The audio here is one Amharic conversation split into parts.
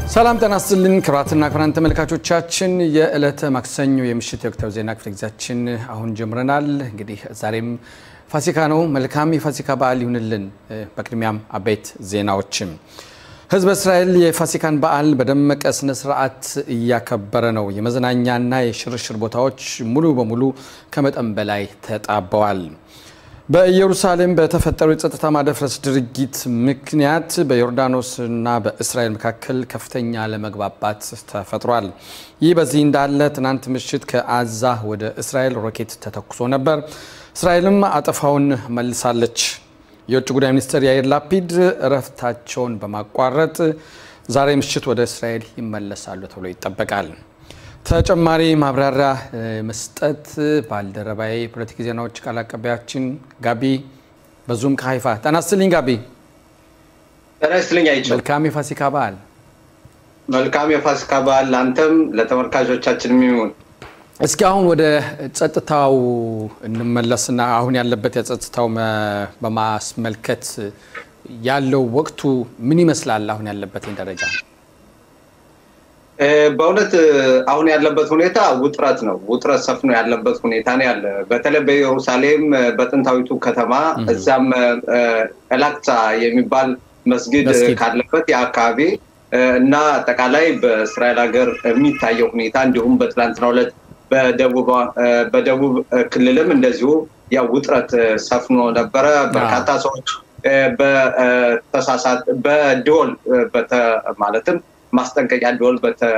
ሰላም ጤና ይስጥልን ክቡራትና ክቡራን ተመልካቾቻችን የዕለተ ማክሰኞ የምሽት የወቅታዊ ዜና ክፍለ ጊዜያችን አሁን ጀምረናል። እንግዲህ ዛሬም ፋሲካ ነው። መልካም የፋሲካ በዓል ይሁንልን። በቅድሚያም አበይት ዜናዎችም ህዝበ እስራኤል የፋሲካን በዓል በደመቀ ስነ ስርዓት እያከበረ ነው። የመዝናኛና የሽርሽር ቦታዎች ሙሉ በሙሉ ከመጠን በላይ ተጣበዋል። በኢየሩሳሌም በተፈጠሩ የጸጥታ ማደፍረስ ድርጊት ምክንያት በዮርዳኖስና በእስራኤል መካከል ከፍተኛ አለመግባባት ተፈጥሯል። ይህ በዚህ እንዳለ ትናንት ምሽት ከአዛ ወደ እስራኤል ሮኬት ተተኩሶ ነበር። እስራኤልም አጠፋውን መልሳለች። የውጭ ጉዳይ ሚኒስትር ያይር ላፒድ እረፍታቸውን በማቋረጥ ዛሬ ምሽት ወደ እስራኤል ይመለሳሉ ተብሎ ይጠበቃል። ተጨማሪ ማብራሪያ መስጠት ባልደረባዬ የፖለቲክ ዜናዎች ቃል አቀባያችን ጋቢ በዙም ከሀይፋ ጤና ይስጥልኝ ጋቢ። ጤና ይስጥልኝ አይቼው። መልካም የፋሲካ በዓል። መልካም የፋሲካ በዓል ለአንተም ለተመልካቾቻችን የሚሆን እስኪ አሁን ወደ ጸጥታው እንመለስና አሁን ያለበት የጸጥታው በማስመልከት ያለው ወቅቱ ምን ይመስላል? አሁን ያለበትን ደረጃ በእውነት አሁን ያለበት ሁኔታ ውጥረት ነው። ውጥረት ሰፍኖ ያለበት ሁኔታ ነው ያለ በተለይ በኢየሩሳሌም በጥንታዊቱ ከተማ እዛም ኤላክሳ የሚባል መስጊድ ካለበት የአካባቢ እና አጠቃላይ በእስራኤል ሀገር የሚታየው ሁኔታ እንዲሁም በትላንትናው ዕለት በደቡብ ክልልም እንደዚሁ ያው ውጥረት ሰፍኖ ነበረ። በርካታ ሰዎች በተሳሳት በደወል ማለትም ማስጠንቀቂያ ደወል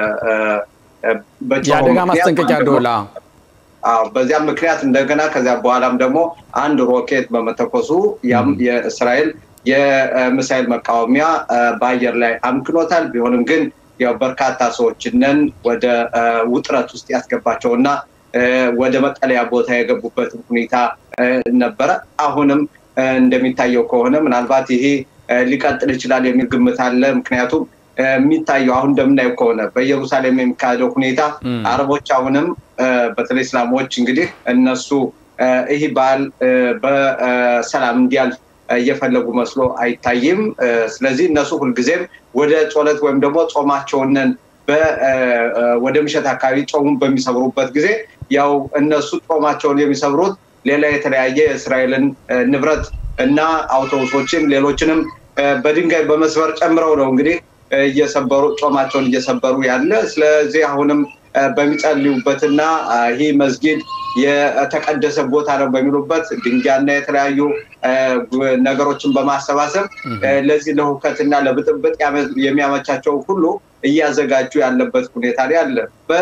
የአደጋ ማስጠንቀቂያ ደወል በዚያም ምክንያት እንደገና ከዚያ በኋላም ደግሞ አንድ ሮኬት በመተኮሱ ያም የእስራኤል የሚሳይል መቃወሚያ በአየር ላይ አምክኖታል። ቢሆንም ግን ያው በርካታ ሰዎችንን ወደ ውጥረት ውስጥ ያስገባቸው እና ወደ መጠለያ ቦታ የገቡበት ሁኔታ ነበረ። አሁንም እንደሚታየው ከሆነ ምናልባት ይሄ ሊቀጥል ይችላል የሚል ግምት አለ። ምክንያቱም የሚታየው አሁን እንደምናየው ከሆነ በኢየሩሳሌም የሚካሄደው ሁኔታ አረቦች አሁንም በተለይ እስላሞች እንግዲህ እነሱ ይህ በዓል በሰላም እንዲያልፍ እየፈለጉ መስሎ አይታይም። ስለዚህ እነሱ ሁልጊዜም ወደ ጾለት ወይም ደግሞ ጾማቸውንን ወደ ምሸት አካባቢ ጾሙን በሚሰብሩበት ጊዜ ያው እነሱ ጾማቸውን የሚሰብሩት ሌላ የተለያየ የእስራኤልን ንብረት እና አውቶቡሶችን ሌሎችንም በድንጋይ በመስበር ጨምረው ነው እንግዲህ እየሰበሩ ጾማቸውን እየሰበሩ ያለ። ስለዚህ አሁንም በሚጸልዩበትና ይህ መስጊድ የተቀደሰ ቦታ ነው በሚሉበት ድንጋይና የተለያዩ ነገሮችን በማሰባሰብ ለዚህ ለሁከትና ለብጥብጥ የሚያመቻቸው ሁሉ እያዘጋጁ ያለበት ሁኔታ ላይ አለ።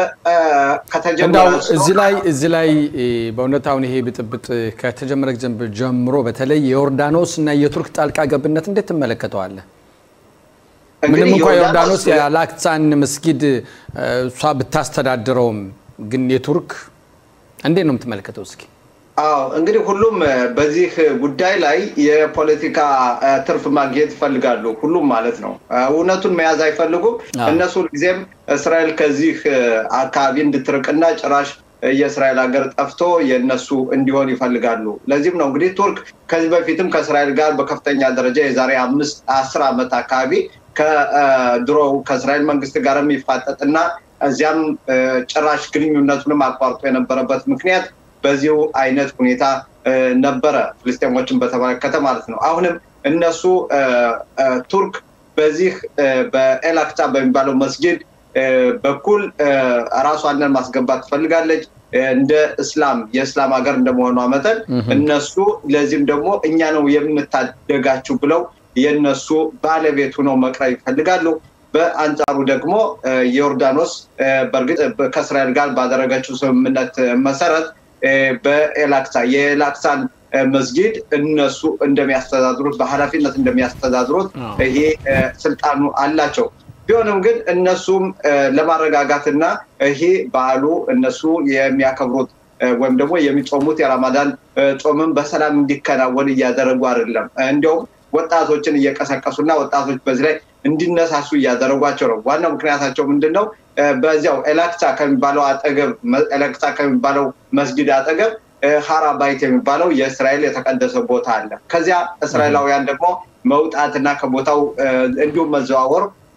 እዚህ ላይ እዚህ ላይ በእውነት አሁን ይሄ ብጥብጥ ከተጀመረ ጀምሮ በተለይ የዮርዳኖስ እና የቱርክ ጣልቃ ገብነት እንዴት ትመለከተዋለህ? ምንም እንኳ ዮርዳኖስ የአላክሳን መስጊድ እሷ ብታስተዳድረውም ግን የቱርክ እንዴት ነው የምትመለከተው? እስኪ አዎ እንግዲህ ሁሉም በዚህ ጉዳይ ላይ የፖለቲካ ትርፍ ማግኘት ይፈልጋሉ። ሁሉም ማለት ነው። እውነቱን መያዝ አይፈልጉም። እነሱ ጊዜም እስራኤል ከዚህ አካባቢ እንድትርቅና ጭራሽ የእስራኤል ሀገር ጠፍቶ የእነሱ እንዲሆን ይፈልጋሉ። ለዚህም ነው እንግዲህ ቱርክ ከዚህ በፊትም ከእስራኤል ጋር በከፍተኛ ደረጃ የዛሬ አምስት አስር ዓመት አካባቢ ከድሮ ከእስራኤል መንግስት ጋር የሚፋጠጥና እዚያም ጭራሽ ግንኙነቱንም አቋርጦ የነበረበት ምክንያት በዚሁ አይነት ሁኔታ ነበረ፣ ፍልስጤሞችን በተመለከተ ማለት ነው። አሁንም እነሱ ቱርክ በዚህ በኤላክታ በሚባለው መስጊድ በኩል ራሷንን ማስገባት ትፈልጋለች። እንደ እስላም የእስላም ሀገር እንደመሆኗ መጠን እነሱ ለዚህም ደግሞ እኛ ነው የምታደጋችሁ ብለው የእነሱ ባለቤት ሆነው መቅረብ ይፈልጋሉ። በአንጻሩ ደግሞ ዮርዳኖስ በእርግጥ ከእስራኤል ጋር ባደረገችው ስምምነት መሰረት በኤላክሳ የኤላክሳን መስጊድ እነሱ እንደሚያስተዳድሩት በኃላፊነት እንደሚያስተዳድሩት ይሄ ስልጣኑ አላቸው። ቢሆንም ግን እነሱም ለማረጋጋትና ይሄ በዓሉ እነሱ የሚያከብሩት ወይም ደግሞ የሚጾሙት የራማዳን ጾምን በሰላም እንዲከናወን እያደረጉ አይደለም። እንዲያውም ወጣቶችን እየቀሰቀሱና ወጣቶች በዚህ ላይ እንዲነሳሱ እያደረጓቸው ነው። ዋናው ምክንያታቸው ምንድን ነው? በዚያው ኤላክሳ ከሚባለው አጠገብ ኤላክሳ ከሚባለው መስጊድ አጠገብ ሀራ ባይት የሚባለው የእስራኤል የተቀደሰ ቦታ አለ። ከዚያ እስራኤላውያን ደግሞ መውጣትና ከቦታው እንዲሁም መዘዋወር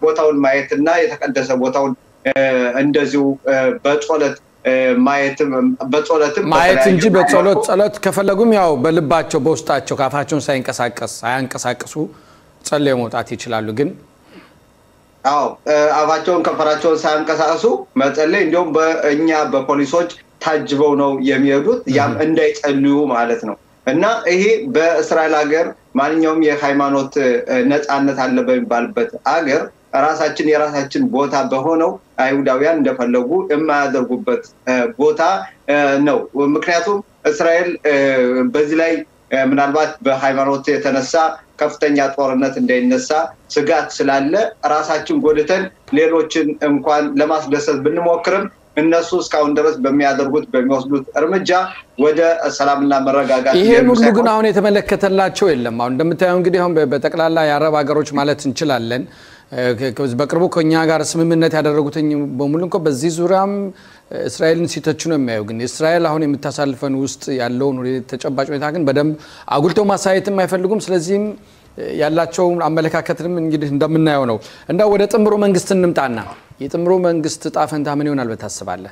ቦታውን ማየት እና የተቀደሰ ቦታውን እንደዚሁ በጾለት ማየትም በጸሎትም ማየት እንጂ በጸሎት ጸሎት ከፈለጉም ያው በልባቸው በውስጣቸው ካፋቸውን ሳይንቀሳቀስ ሳያንቀሳቅሱ ጸልየው መውጣት ይችላሉ። ግን አዎ አፋቸውን ከንፈራቸውን ሳያንቀሳቅሱ መጸለይ እንዲሁም በእኛ በፖሊሶች ታጅበው ነው የሚሄዱት። ያም እንዳይጸልዩ ማለት ነው። እና ይሄ በእስራኤል ሀገር ማንኛውም የሃይማኖት ነፃነት አለ በሚባልበት አገር ራሳችን የራሳችን ቦታ በሆነው አይሁዳውያን እንደፈለጉ የማያደርጉበት ቦታ ነው። ምክንያቱም እስራኤል በዚህ ላይ ምናልባት በሃይማኖት የተነሳ ከፍተኛ ጦርነት እንዳይነሳ ስጋት ስላለ ራሳችን ጎድተን ሌሎችን እንኳን ለማስደሰት ብንሞክርም እነሱ እስካሁን ድረስ በሚያደርጉት በሚወስዱት እርምጃ ወደ ሰላምና መረጋጋት ይሄን ሁሉ ግን አሁን የተመለከተላቸው የለም። አሁን እንደምታየው እንግዲህ አሁን በጠቅላላ የአረብ ሀገሮች ማለት እንችላለን በቅርቡ ከኛ ጋር ስምምነት ያደረጉትኝ በሙሉ እንኳ በዚህ ዙሪያም እስራኤልን ሲተቹ ነው የሚያዩ። ግን እስራኤል አሁን የምታሳልፈን ውስጥ ያለውን ተጨባጭ ሁኔታ ግን በደንብ አጉልተው ማሳየትም አይፈልጉም። ስለዚህም ያላቸው አመለካከትንም እንግዲህ እንደምናየው ነው። እንዳው ወደ ጥምሩ መንግስት እንምጣና የጥምሩ መንግስት እጣ ፈንታ ምን ይሆናል ብለህ ታስባለህ?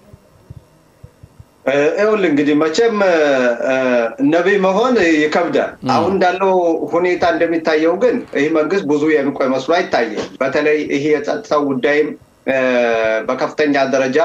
ይኸውልህ እንግዲህ መቼም ነቢይ መሆን ይከብዳል። አሁን እንዳለው ሁኔታ እንደሚታየው ግን ይህ መንግስት ብዙ የሚቆይ መስሎ አይታየም። በተለይ ይሄ የጸጥታው ጉዳይም በከፍተኛ ደረጃ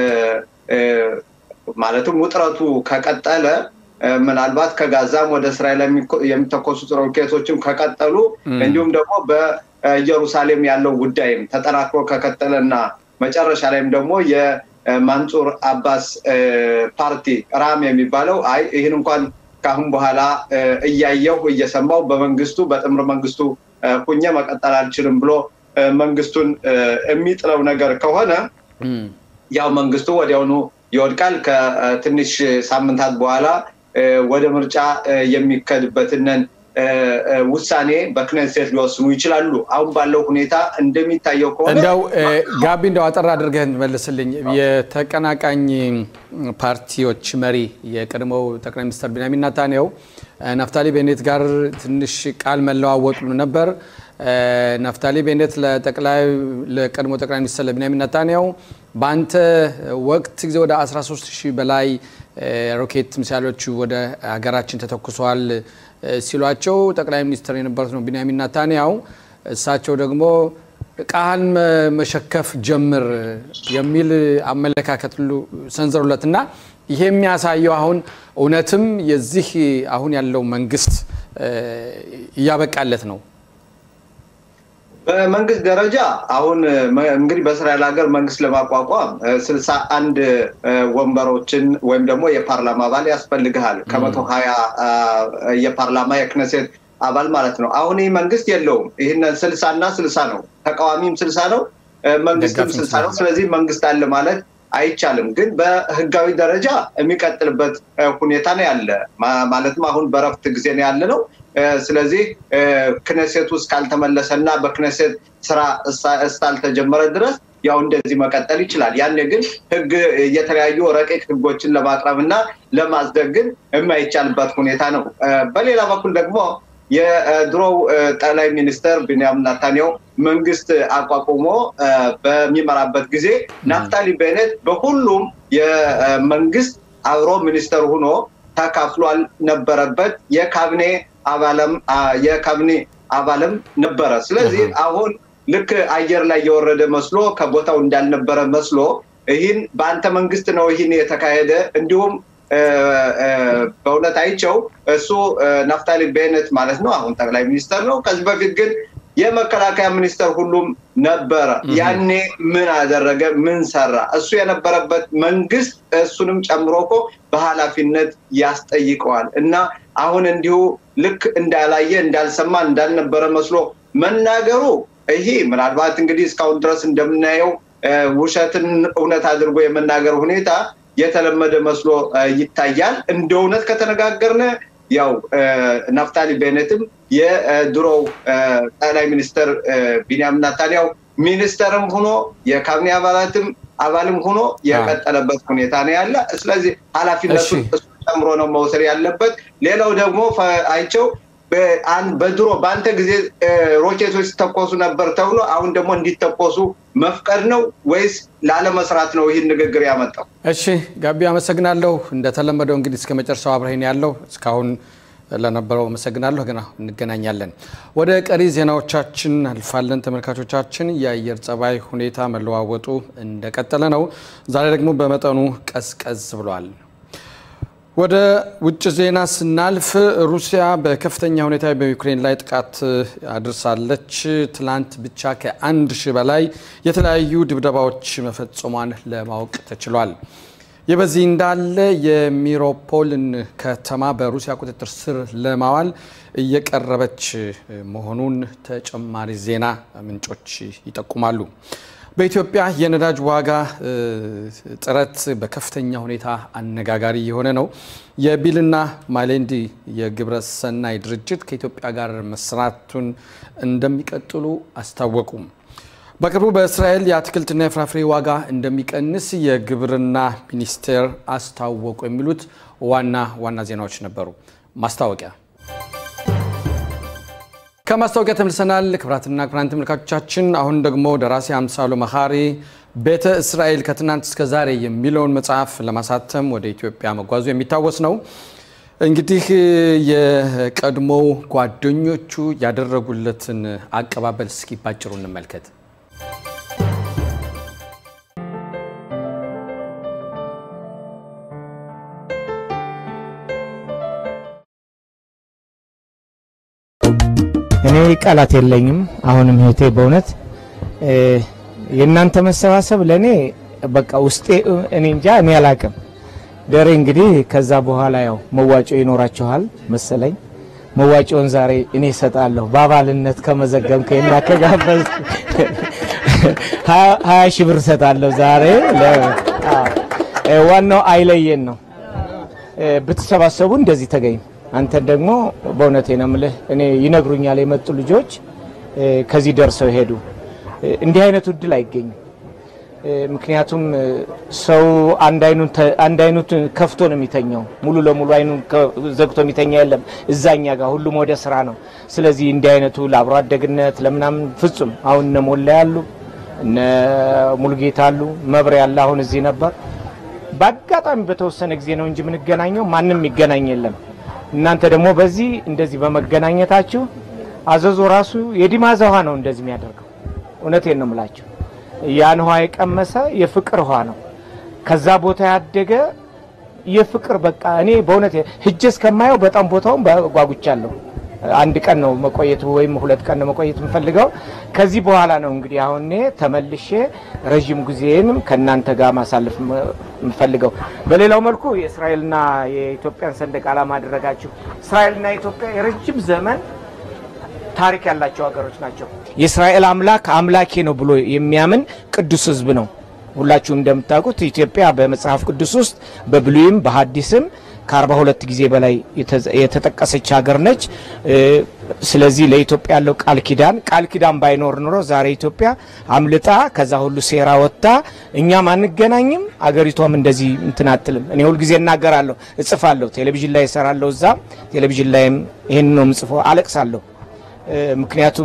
ማለትም ውጥረቱ ከቀጠለ ምናልባት ከጋዛም ወደ እስራኤል የሚተኮሱ ሮኬቶችም ከቀጠሉ እንዲሁም ደግሞ በኢየሩሳሌም ያለው ጉዳይም ተጠናክሮ ከቀጠለ እና መጨረሻ ላይም ደግሞ ማንጹር አባስ ፓርቲ ራም የሚባለው አይ ይህን እንኳን ከአሁን በኋላ እያየሁ እየሰማው በመንግስቱ በጥምር መንግስቱ ሁኜ መቀጠል አልችልም ብሎ መንግስቱን የሚጥለው ነገር ከሆነ ያው መንግስቱ ወዲያውኑ ይወድቃል። ከትንሽ ሳምንታት በኋላ ወደ ምርጫ የሚከድበትንን ውሳኔ በክነሴት ሊወስኑ ይችላሉ። አሁን ባለው ሁኔታ እንደሚታየው ከሆነ እንደው ጋቢ እንደው አጠር አድርገህ መልስልኝ። የተቀናቃኝ ፓርቲዎች መሪ የቀድሞው ጠቅላይ ሚኒስትር ቢንያሚን ናታንያሁ ናፍታሊ ቤኔት ጋር ትንሽ ቃል መለዋወጡ ነበር። ናፍታሊ ቤኔት ለቀድሞ ጠቅላይ ሚኒስትር ለቢንያሚን ናታንያሁ በአንተ ወቅት ጊዜ ወደ 13 ሺህ በላይ ሮኬት ሚሳይሎች ወደ ሀገራችን ተተኩሰዋል ሲሏቸው ጠቅላይ ሚኒስትር የነበሩት ነው ቢንያሚን ናታንያሁ እሳቸው ደግሞ ቃህን መሸከፍ ጀምር የሚል አመለካከት ሁሉ ሰንዘሩለት እና ይሄ የሚያሳየው አሁን እውነትም የዚህ አሁን ያለው መንግስት እያበቃለት ነው። በመንግስት ደረጃ አሁን እንግዲህ በእስራኤል ሀገር መንግስት ለማቋቋም ስልሳ አንድ ወንበሮችን ወይም ደግሞ የፓርላማ አባል ያስፈልግሃል። ከመቶ ሀያ የፓርላማ የክነሴት አባል ማለት ነው። አሁን ይህ መንግስት የለውም። ይህንን ስልሳ እና ስልሳ ነው። ተቃዋሚም ስልሳ ነው፣ መንግስትም ስልሳ ነው። ስለዚህ መንግስት አለ ማለት አይቻልም። ግን በህጋዊ ደረጃ የሚቀጥልበት ሁኔታ ነው ያለ። ማለትም አሁን በረፍት ጊዜ ነው ያለ ነው። ስለዚህ ክነሴት ውስጥ ካልተመለሰ እና በክነሴት ስራ እስካልተጀመረ ድረስ ያው እንደዚህ መቀጠል ይችላል። ያኔ ግን ህግ የተለያዩ ረቂቅ ህጎችን ለማቅረብ እና ለማጽደቅ ግን የማይቻልበት ሁኔታ ነው። በሌላ በኩል ደግሞ የድሮው ጠቅላይ ሚኒስትር ቢንያሚን ናታንያሁ መንግስት አቋቁሞ በሚመራበት ጊዜ ናፍታሊ ቤኔት በሁሉም የመንግስት አብሮ ሚኒስተር ሆኖ ተካፍሏል ነበረበት የካቢኔ አባለም የካቢኔ አባልም ነበረ። ስለዚህ አሁን ልክ አየር ላይ የወረደ መስሎ ከቦታው እንዳልነበረ መስሎ ይህን በአንተ መንግስት ነው ይህን የተካሄደ እንዲሁም በእውነት አይቸው እሱ ናፍታሊ ቤነት ማለት ነው። አሁን ጠቅላይ ሚኒስተር ነው። ከዚህ በፊት ግን የመከላከያ ሚኒስተር ሁሉም ነበረ። ያኔ ምን አደረገ? ምን ሰራ? እሱ የነበረበት መንግስት እሱንም ጨምሮ እኮ በኃላፊነት ያስጠይቀዋል። እና አሁን እንዲሁ ልክ እንዳላየ እንዳልሰማ እንዳልነበረ መስሎ መናገሩ ይሄ ምናልባት እንግዲህ እስካሁን ድረስ እንደምናየው ውሸትን እውነት አድርጎ የመናገር ሁኔታ የተለመደ መስሎ ይታያል። እንደ እውነት ከተነጋገርነ ያው ናፍታሊ ቤኔትም የድሮው ጠቅላይ ሚኒስትር ቢንያሚን ናታንያሁ ሚኒስተርም ሆኖ የካቢኔ አባላትም አባልም ሆኖ የቀጠለበት ሁኔታ ነው ያለ። ስለዚህ ኃላፊነቱን እሱ ጨምሮ ነው መውሰድ ያለበት። ሌላው ደግሞ አይቸው በድሮ በአንተ ጊዜ ሮኬቶች ሲተኮሱ ነበር ተብሎ አሁን ደግሞ እንዲተኮሱ መፍቀድ ነው ወይስ ላለመስራት ነው ይህን ንግግር ያመጣው? እሺ ጋቢ አመሰግናለሁ። እንደተለመደው እንግዲህ እስከ መጨረሻው አብረን ያለው እስካሁን ለነበረው አመሰግናለሁ። ገና እንገናኛለን። ወደ ቀሪ ዜናዎቻችን አልፋለን። ተመልካቾቻችን የአየር ጸባይ ሁኔታ መለዋወጡ እንደቀጠለ ነው። ዛሬ ደግሞ በመጠኑ ቀዝቀዝ ብሏል። ወደ ውጭ ዜና ስናልፍ ሩሲያ በከፍተኛ ሁኔታ በዩክሬን ላይ ጥቃት አድርሳለች። ትላንት ብቻ ከአንድ ሺህ በላይ የተለያዩ ድብደባዎች መፈጸሟን ለማወቅ ተችሏል። ይህ በዚህ እንዳለ የሚሮፖልን ከተማ በሩሲያ ቁጥጥር ስር ለማዋል እየቀረበች መሆኑን ተጨማሪ ዜና ምንጮች ይጠቁማሉ። በኢትዮጵያ የነዳጅ ዋጋ ጥረት በከፍተኛ ሁኔታ አነጋጋሪ የሆነ ነው። የቢልና ማሌንዲ የግብረ ሰናይ ድርጅት ከኢትዮጵያ ጋር መስራቱን እንደሚቀጥሉ አስታወቁም። በቅርቡ በእስራኤል የአትክልትና የፍራፍሬ ዋጋ እንደሚቀንስ የግብርና ሚኒስቴር አስታወቁ። የሚሉት ዋና ዋና ዜናዎች ነበሩ። ማስታወቂያ ከማስታወቂያ ተመልሰናል። ክብራትና ክብራን ተመልካቾቻችን፣ አሁን ደግሞ ደራሲ አምሳሉ መኻሪ ቤተ እስራኤል ከትናንት እስከ ዛሬ የሚለውን መጽሐፍ ለማሳተም ወደ ኢትዮጵያ መጓዙ የሚታወስ ነው። እንግዲህ የቀድሞው ጓደኞቹ ያደረጉለትን አቀባበል እስኪ ባጭሩ እንመልከት። እኔ ቃላት የለኝም። አሁንም ህይወቴ በእውነት የእናንተ መሰባሰብ ለእኔ በቃ ውስጤ እኔ እንጃ እኔ አላቅም። ደሬ እንግዲህ ከዛ በኋላ ያው መዋጮ ይኖራችኋል መሰለኝ። መዋጮውን ዛሬ እኔ እሰጣለሁ በአባልነት ከመዘገብከኝና ከጋበዝ ሀያ ሺህ ብር እሰጣለሁ ዛሬ። ዋናው አይለየን ነው። ብትሰባሰቡ እንደዚህ ተገኝ አንተን ደግሞ በእውነቴ ነው የምልህ፣ እኔ ይነግሩኛል የመጡ ልጆች ከዚህ ደርሰው ሄዱ። እንዲህ አይነቱ እድል አይገኝም። ምክንያቱም ሰው አንድ አይኑን ከፍቶ ነው የሚተኛው። ሙሉ ለሙሉ አይኑን ዘግቶ የሚተኛ የለም። እዛኛ ጋር ሁሉም ወደ ስራ ነው። ስለዚህ እንዲህ አይነቱ ለአብሮ አደግነት ለምናምን ፍጹም አሁን እነ ሞላ ያሉ እነ ሙልጌታ አሉ መብሬ ያለ አሁን እዚህ ነበር። በአጋጣሚ በተወሰነ ጊዜ ነው እንጂ የምንገናኘው ማንም ይገናኝ የለም። እናንተ ደግሞ በዚህ እንደዚህ በመገናኘታችሁ አዘዞ ራሱ የዲማዛ ውሃ ነው እንደዚህ የሚያደርገው። እውነቴን ነው የምላችሁ። ያን ውሃ የቀመሰ የፍቅር ውሃ ነው። ከዛ ቦታ ያደገ የፍቅር በቃ እኔ በእውነት ሂጄ እስከማየው በጣም ቦታውን ጓጉቻለሁ። አንድ ቀን ነው መቆየት ወይም ሁለት ቀን ነው መቆየት የምፈልገው። ከዚህ በኋላ ነው እንግዲህ አሁን እኔ ተመልሼ ረዥም ጊዜንም ከእናንተ ጋር ማሳለፍ የምፈልገው። በሌላው መልኩ የእስራኤልና የኢትዮጵያን ሰንደቅ ዓላማ አደረጋችሁ። እስራኤልና ኢትዮጵያ የረጅም ዘመን ታሪክ ያላቸው ሀገሮች ናቸው። የእስራኤል አምላክ አምላኬ ነው ብሎ የሚያምን ቅዱስ ሕዝብ ነው። ሁላችሁም እንደምታውቁት ኢትዮጵያ በመጽሐፍ ቅዱስ ውስጥ በብሉይም በሐዲስም ከአርባ ሁለት ጊዜ በላይ የተጠቀሰች ሀገር ነች። ስለዚህ ለኢትዮጵያ ያለው ቃል ኪዳን ቃል ኪዳን ባይኖር ኑሮ ዛሬ ኢትዮጵያ አምልጣ ከዛ ሁሉ ሴራ ወጥታ እኛም አንገናኝም፣ አገሪቷም እንደዚህ እንትን አትልም። እኔ ሁልጊዜ እናገራለሁ፣ እጽፋለሁ፣ ቴሌቪዥን ላይ እሰራለሁ። እዛ ቴሌቪዥን ላይም ይህን ነው ምጽፎ፣ አለቅሳለሁ። ምክንያቱም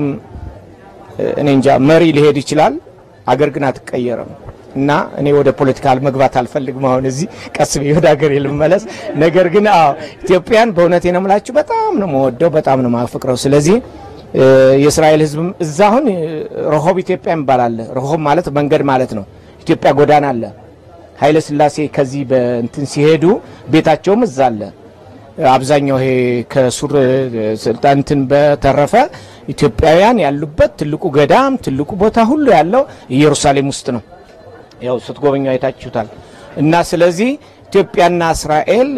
እኔ እንጃ መሪ ሊሄድ ይችላል፣ አገር ግን አትቀየርም። እና እኔ ወደ ፖለቲካ መግባት አልፈልግም። አሁን እዚህ ቀስ ብዬ ወደ ሀገር ልመለስ። ነገር ግን አዎ ኢትዮጵያን በእውነቴ ነው የምላችሁ በጣም ነው መወደው፣ በጣም ነው ማፍቅረው። ስለዚህ የእስራኤል ሕዝብም እዛ አሁን ረሆብ ኢትዮጵያ ይባላል። ረሆብ ማለት መንገድ ማለት ነው። ኢትዮጵያ ጎዳና አለ። ኃይለ ሥላሴ ከዚህ በእንትን ሲሄዱ ቤታቸውም እዛ አለ። አብዛኛው ይሄ ከሱር ስልጣን እንትን በተረፈ ኢትዮጵያውያን ያሉበት ትልቁ ገዳም ትልቁ ቦታ ሁሉ ያለው ኢየሩሳሌም ውስጥ ነው። ያው ስትጎበኙ አይታችሁታል። እና ስለዚህ ኢትዮጵያና እስራኤል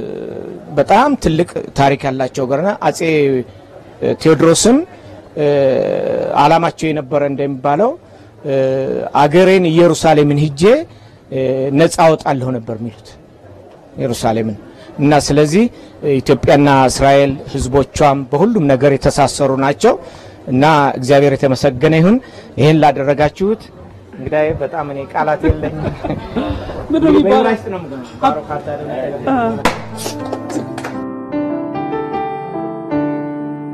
በጣም ትልቅ ታሪክ ያላቸው ገርና አጼ ቴዎድሮስም ዓላማቸው የነበረ እንደሚባለው አገሬን ኢየሩሳሌምን ሂጄ ነፃ አወጣለሁ ነበር የሚሉት ኢየሩሳሌምን እና ስለዚህ ኢትዮጵያና እስራኤል ሕዝቦቿም በሁሉም ነገር የተሳሰሩ ናቸው እና እግዚአብሔር የተመሰገነ ይሁን ይህን ላደረጋችሁት እንግዲህ በጣም እኔ ቃላት የለኝም። ምንድን ነው የሚባለው? በዕብራይስጥ ነው የምገናኘው። ባሮክ አታ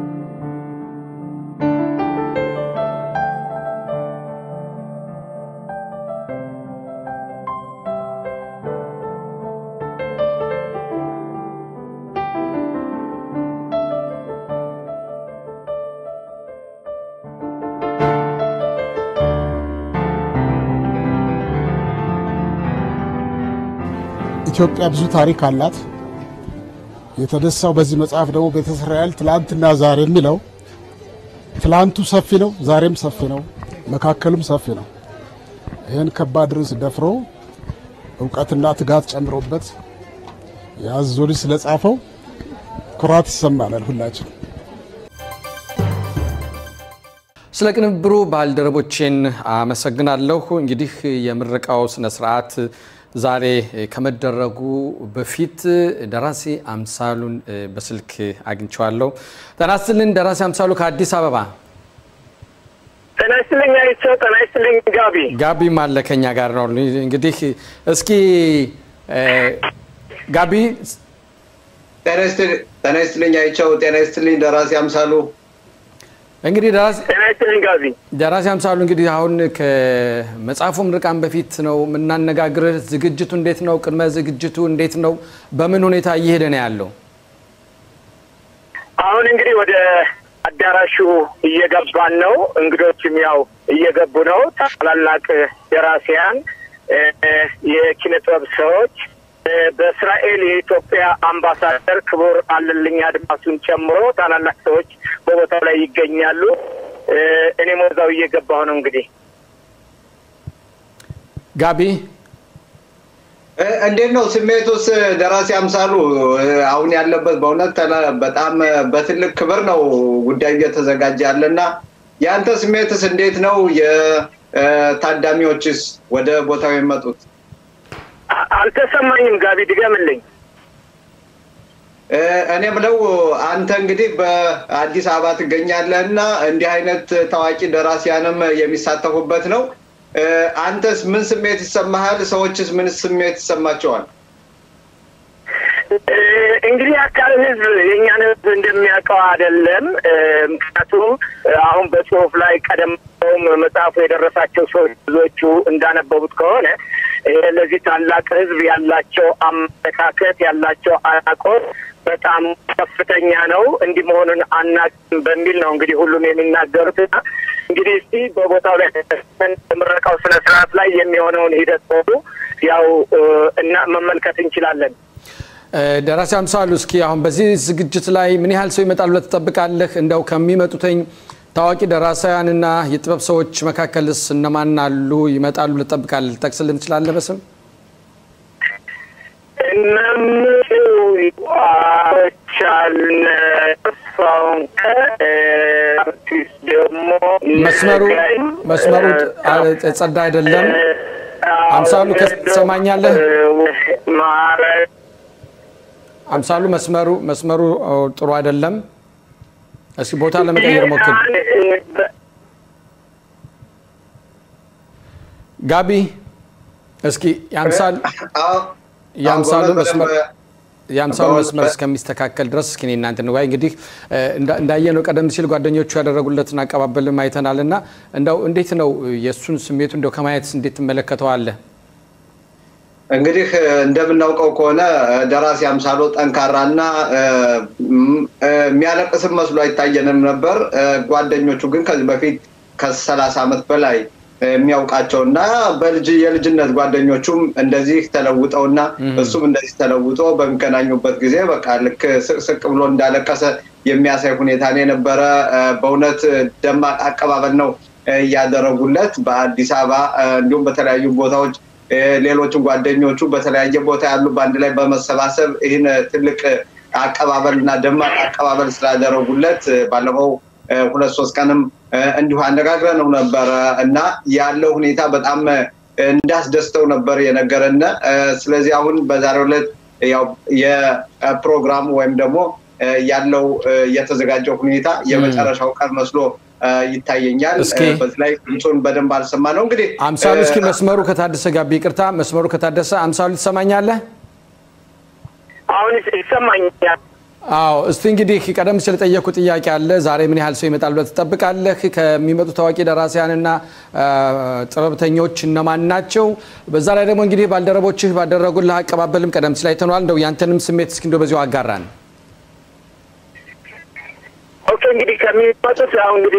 ኢትዮጵያ ብዙ ታሪክ አላት። የተነሳው በዚህ መጽሐፍ ደግሞ ቤተ እስራኤል ትላንትና ዛሬ የሚለው ትላንቱ ሰፊ ነው፣ ዛሬም ሰፊ ነው፣ መካከሉም ሰፊ ነው። ይህን ከባድ ርዕስ ደፍሮ እውቀትና ትጋት ጨምሮበት የአዞ ልጅ ስለጻፈው ኩራት ይሰማናል ሁላችን። ስለ ቅንብሩ ባልደረቦቼን አመሰግናለሁ። እንግዲህ የምረቃው ስነ ስርዓት ዛሬ ከመደረጉ በፊት ደራሲ አምሳሉን በስልክ አግኝቼዋለሁ። ጤና ይስጥልኝ ደራሲ አምሳሉ ከአዲስ አበባ። ጤና ይስጥልኝ አይቸው። ጤና ይስጥልኝ ጋቢ። ጋቢም አለ ከኛ ጋር ነው። እንግዲህ እስኪ ጋቢ ጤና ይስጥልኝ አይቸው። ጤና ይስጥልኝ ደራሲ አምሳሉ። እንግዲህ ደራሲ ጤና ይስጥልኝ ጋቢ። ደራሲ አምሳሉ እንግዲህ አሁን ከመጽሐፉ ምርቃን በፊት ነው የምናነጋግርህ። ዝግጅቱ እንዴት ነው? ቅድመ ዝግጅቱ እንዴት ነው? በምን ሁኔታ እየሄደ ነው ያለው? አሁን እንግዲህ ወደ አዳራሹ እየገባን ነው። እንግዶችም ያው እየገቡ ነው። ታላላቅ ደራሲያን፣ የኪነ ጥበብ ሰዎች በእስራኤል የኢትዮጵያ አምባሳደር ክቡር አለልኝ አድማሱን ጨምሮ ታላላቅ ሰዎች በቦታው ላይ ይገኛሉ። እኔም ወዛው እየገባሁ ነው። እንግዲህ ጋቢ እንዴት ነው ስሜቱስ? ደራሲ አምሳሉ አሁን ያለበት በእውነት በጣም በትልቅ ክብር ነው ጉዳዩ እየተዘጋጀ ያለና የአንተ ስሜትስ እንዴት ነው? የታዳሚዎችስ ወደ ቦታው የመጡት? አልተሰማኝም። ጋቢ ድገምልኝ። እኔ ብለው አንተ እንግዲህ በአዲስ አበባ ትገኛለህ እና እንዲህ አይነት ታዋቂ ደራሲያንም የሚሳተፉበት ነው። አንተስ ምን ስሜት ይሰማሃል? ሰዎችስ ምን ስሜት ይሰማቸዋል? እንግዲህ አካል ህዝብ የእኛን ህዝብ እንደሚያውቀው አይደለም። ምክንያቱም አሁን በጽሁፍ ላይ ቀደም መጽሐፉ የደረሳቸው ሰዎች ብዙዎቹ እንዳነበቡት ከሆነ ለዚህ ታላቅ ህዝብ ያላቸው አመለካከት ያላቸው አናቆት በጣም ከፍተኛ ነው። እንዲህ መሆኑን አናውቅም በሚል ነው እንግዲህ ሁሉም የሚናገሩት እና እንግዲህ እስቲ በቦታው ላይ ምረቃው ስነ ስርዓት ላይ የሚሆነውን ሂደት ሁሉ ያው እና መመልከት እንችላለን። ደራሲ አምሳሉ እስኪ አሁን በዚህ ዝግጅት ላይ ምን ያህል ሰው ይመጣል ብለህ ትጠብቃለህ? እንደው ከሚመጡትኝ ታዋቂ ደራሳውያንና የጥበብ ሰዎች መካከልስ እነማን አሉ ይመጣሉ ብለህ ትጠብቃለህ? ልጠቅስልን ትችላለህ በስም? መምህሩ አቻልነ ተስፋውንከ አርቲስት ደግሞ መስመሩ መስመሩ ጸዳ አይደለም። አምሳሉ ትሰማኛለህ? ማለት አምሳሉ መስመሩ መስመሩ ጥሩ አይደለም። እስኪ ቦታ ለመቀየር ሞክር። ጋቢ እስኪ የአምሳል የአምሳሉ መስመር የአምሳሉ መስመር እስከሚስተካከል ድረስ እስኪ እናንተ ንዋይ እንግዲህ እንዳየነው ቀደም ሲል ጓደኞቹ ያደረጉለትን አቀባበልም አይተናል እና እንደው እንዴት ነው የእሱን ስሜቱ እንደው ከማየት እንዴት ትመለከተዋለህ? እንግዲህ እንደምናውቀው ከሆነ ደራሲ አምሳሎ ጠንካራና የሚያለቅስም መስሎ አይታየንም ነበር። ጓደኞቹ ግን ከዚህ በፊት ከሰላሳ ዓመት በላይ የሚያውቃቸውና በልጅ የልጅነት ጓደኞቹም እንደዚህ ተለውጠውና እሱም እንደዚህ ተለውጦ በሚገናኙበት ጊዜ በቃ ልክ ስቅስቅ ብሎ እንዳለቀሰ የሚያሳይ ሁኔታ ነው የነበረ። በእውነት ደማቅ አቀባበል ነው እያደረጉለት በአዲስ አበባ እንዲሁም በተለያዩ ቦታዎች ሌሎችን ጓደኞቹ በተለያየ ቦታ ያሉ በአንድ ላይ በመሰባሰብ ይህን ትልቅ አቀባበል እና ደማቅ አቀባበል ስላደረጉለት ባለፈው ሁለት ሶስት ቀንም እንዲሁ አነጋግረነው ነበረ እና ያለው ሁኔታ በጣም እንዳስደስተው ነበር የነገረን። ስለዚህ አሁን በዛሬው ዕለት ያው የፕሮግራሙ ወይም ደግሞ ያለው የተዘጋጀው ሁኔታ የመጨረሻው ቀን መስሎ ይታየኛል። በዚህ ላይ ድምፁን በደንብ አልሰማ ነው። እንግዲህ አምሳሉ እስኪ መስመሩ ከታደሰ ጋቢ ይቅርታ፣ መስመሩ ከታደሰ አምሳሉ ትሰማኛለህ? አሁን ይሰማኛል። አዎ እስቲ እንግዲህ ቀደም ሲል የጠየኩ ጥያቄ አለ። ዛሬ ምን ያህል ሰው ይመጣል ብለህ ትጠብቃለህ? ከሚመጡ ታዋቂ ደራሲያንና ጥበብተኞች እነማን ናቸው? በዛ ላይ ደግሞ እንግዲህ ባልደረቦችህ ባደረጉልህ አቀባበልም ቀደም ሲል አይተነዋል። እንደው ያንተንም ስሜት እስኪ እንደው በዚሁ አጋራን። ኦኬ እንግዲህ ከሚመጡት ያው እንግዲህ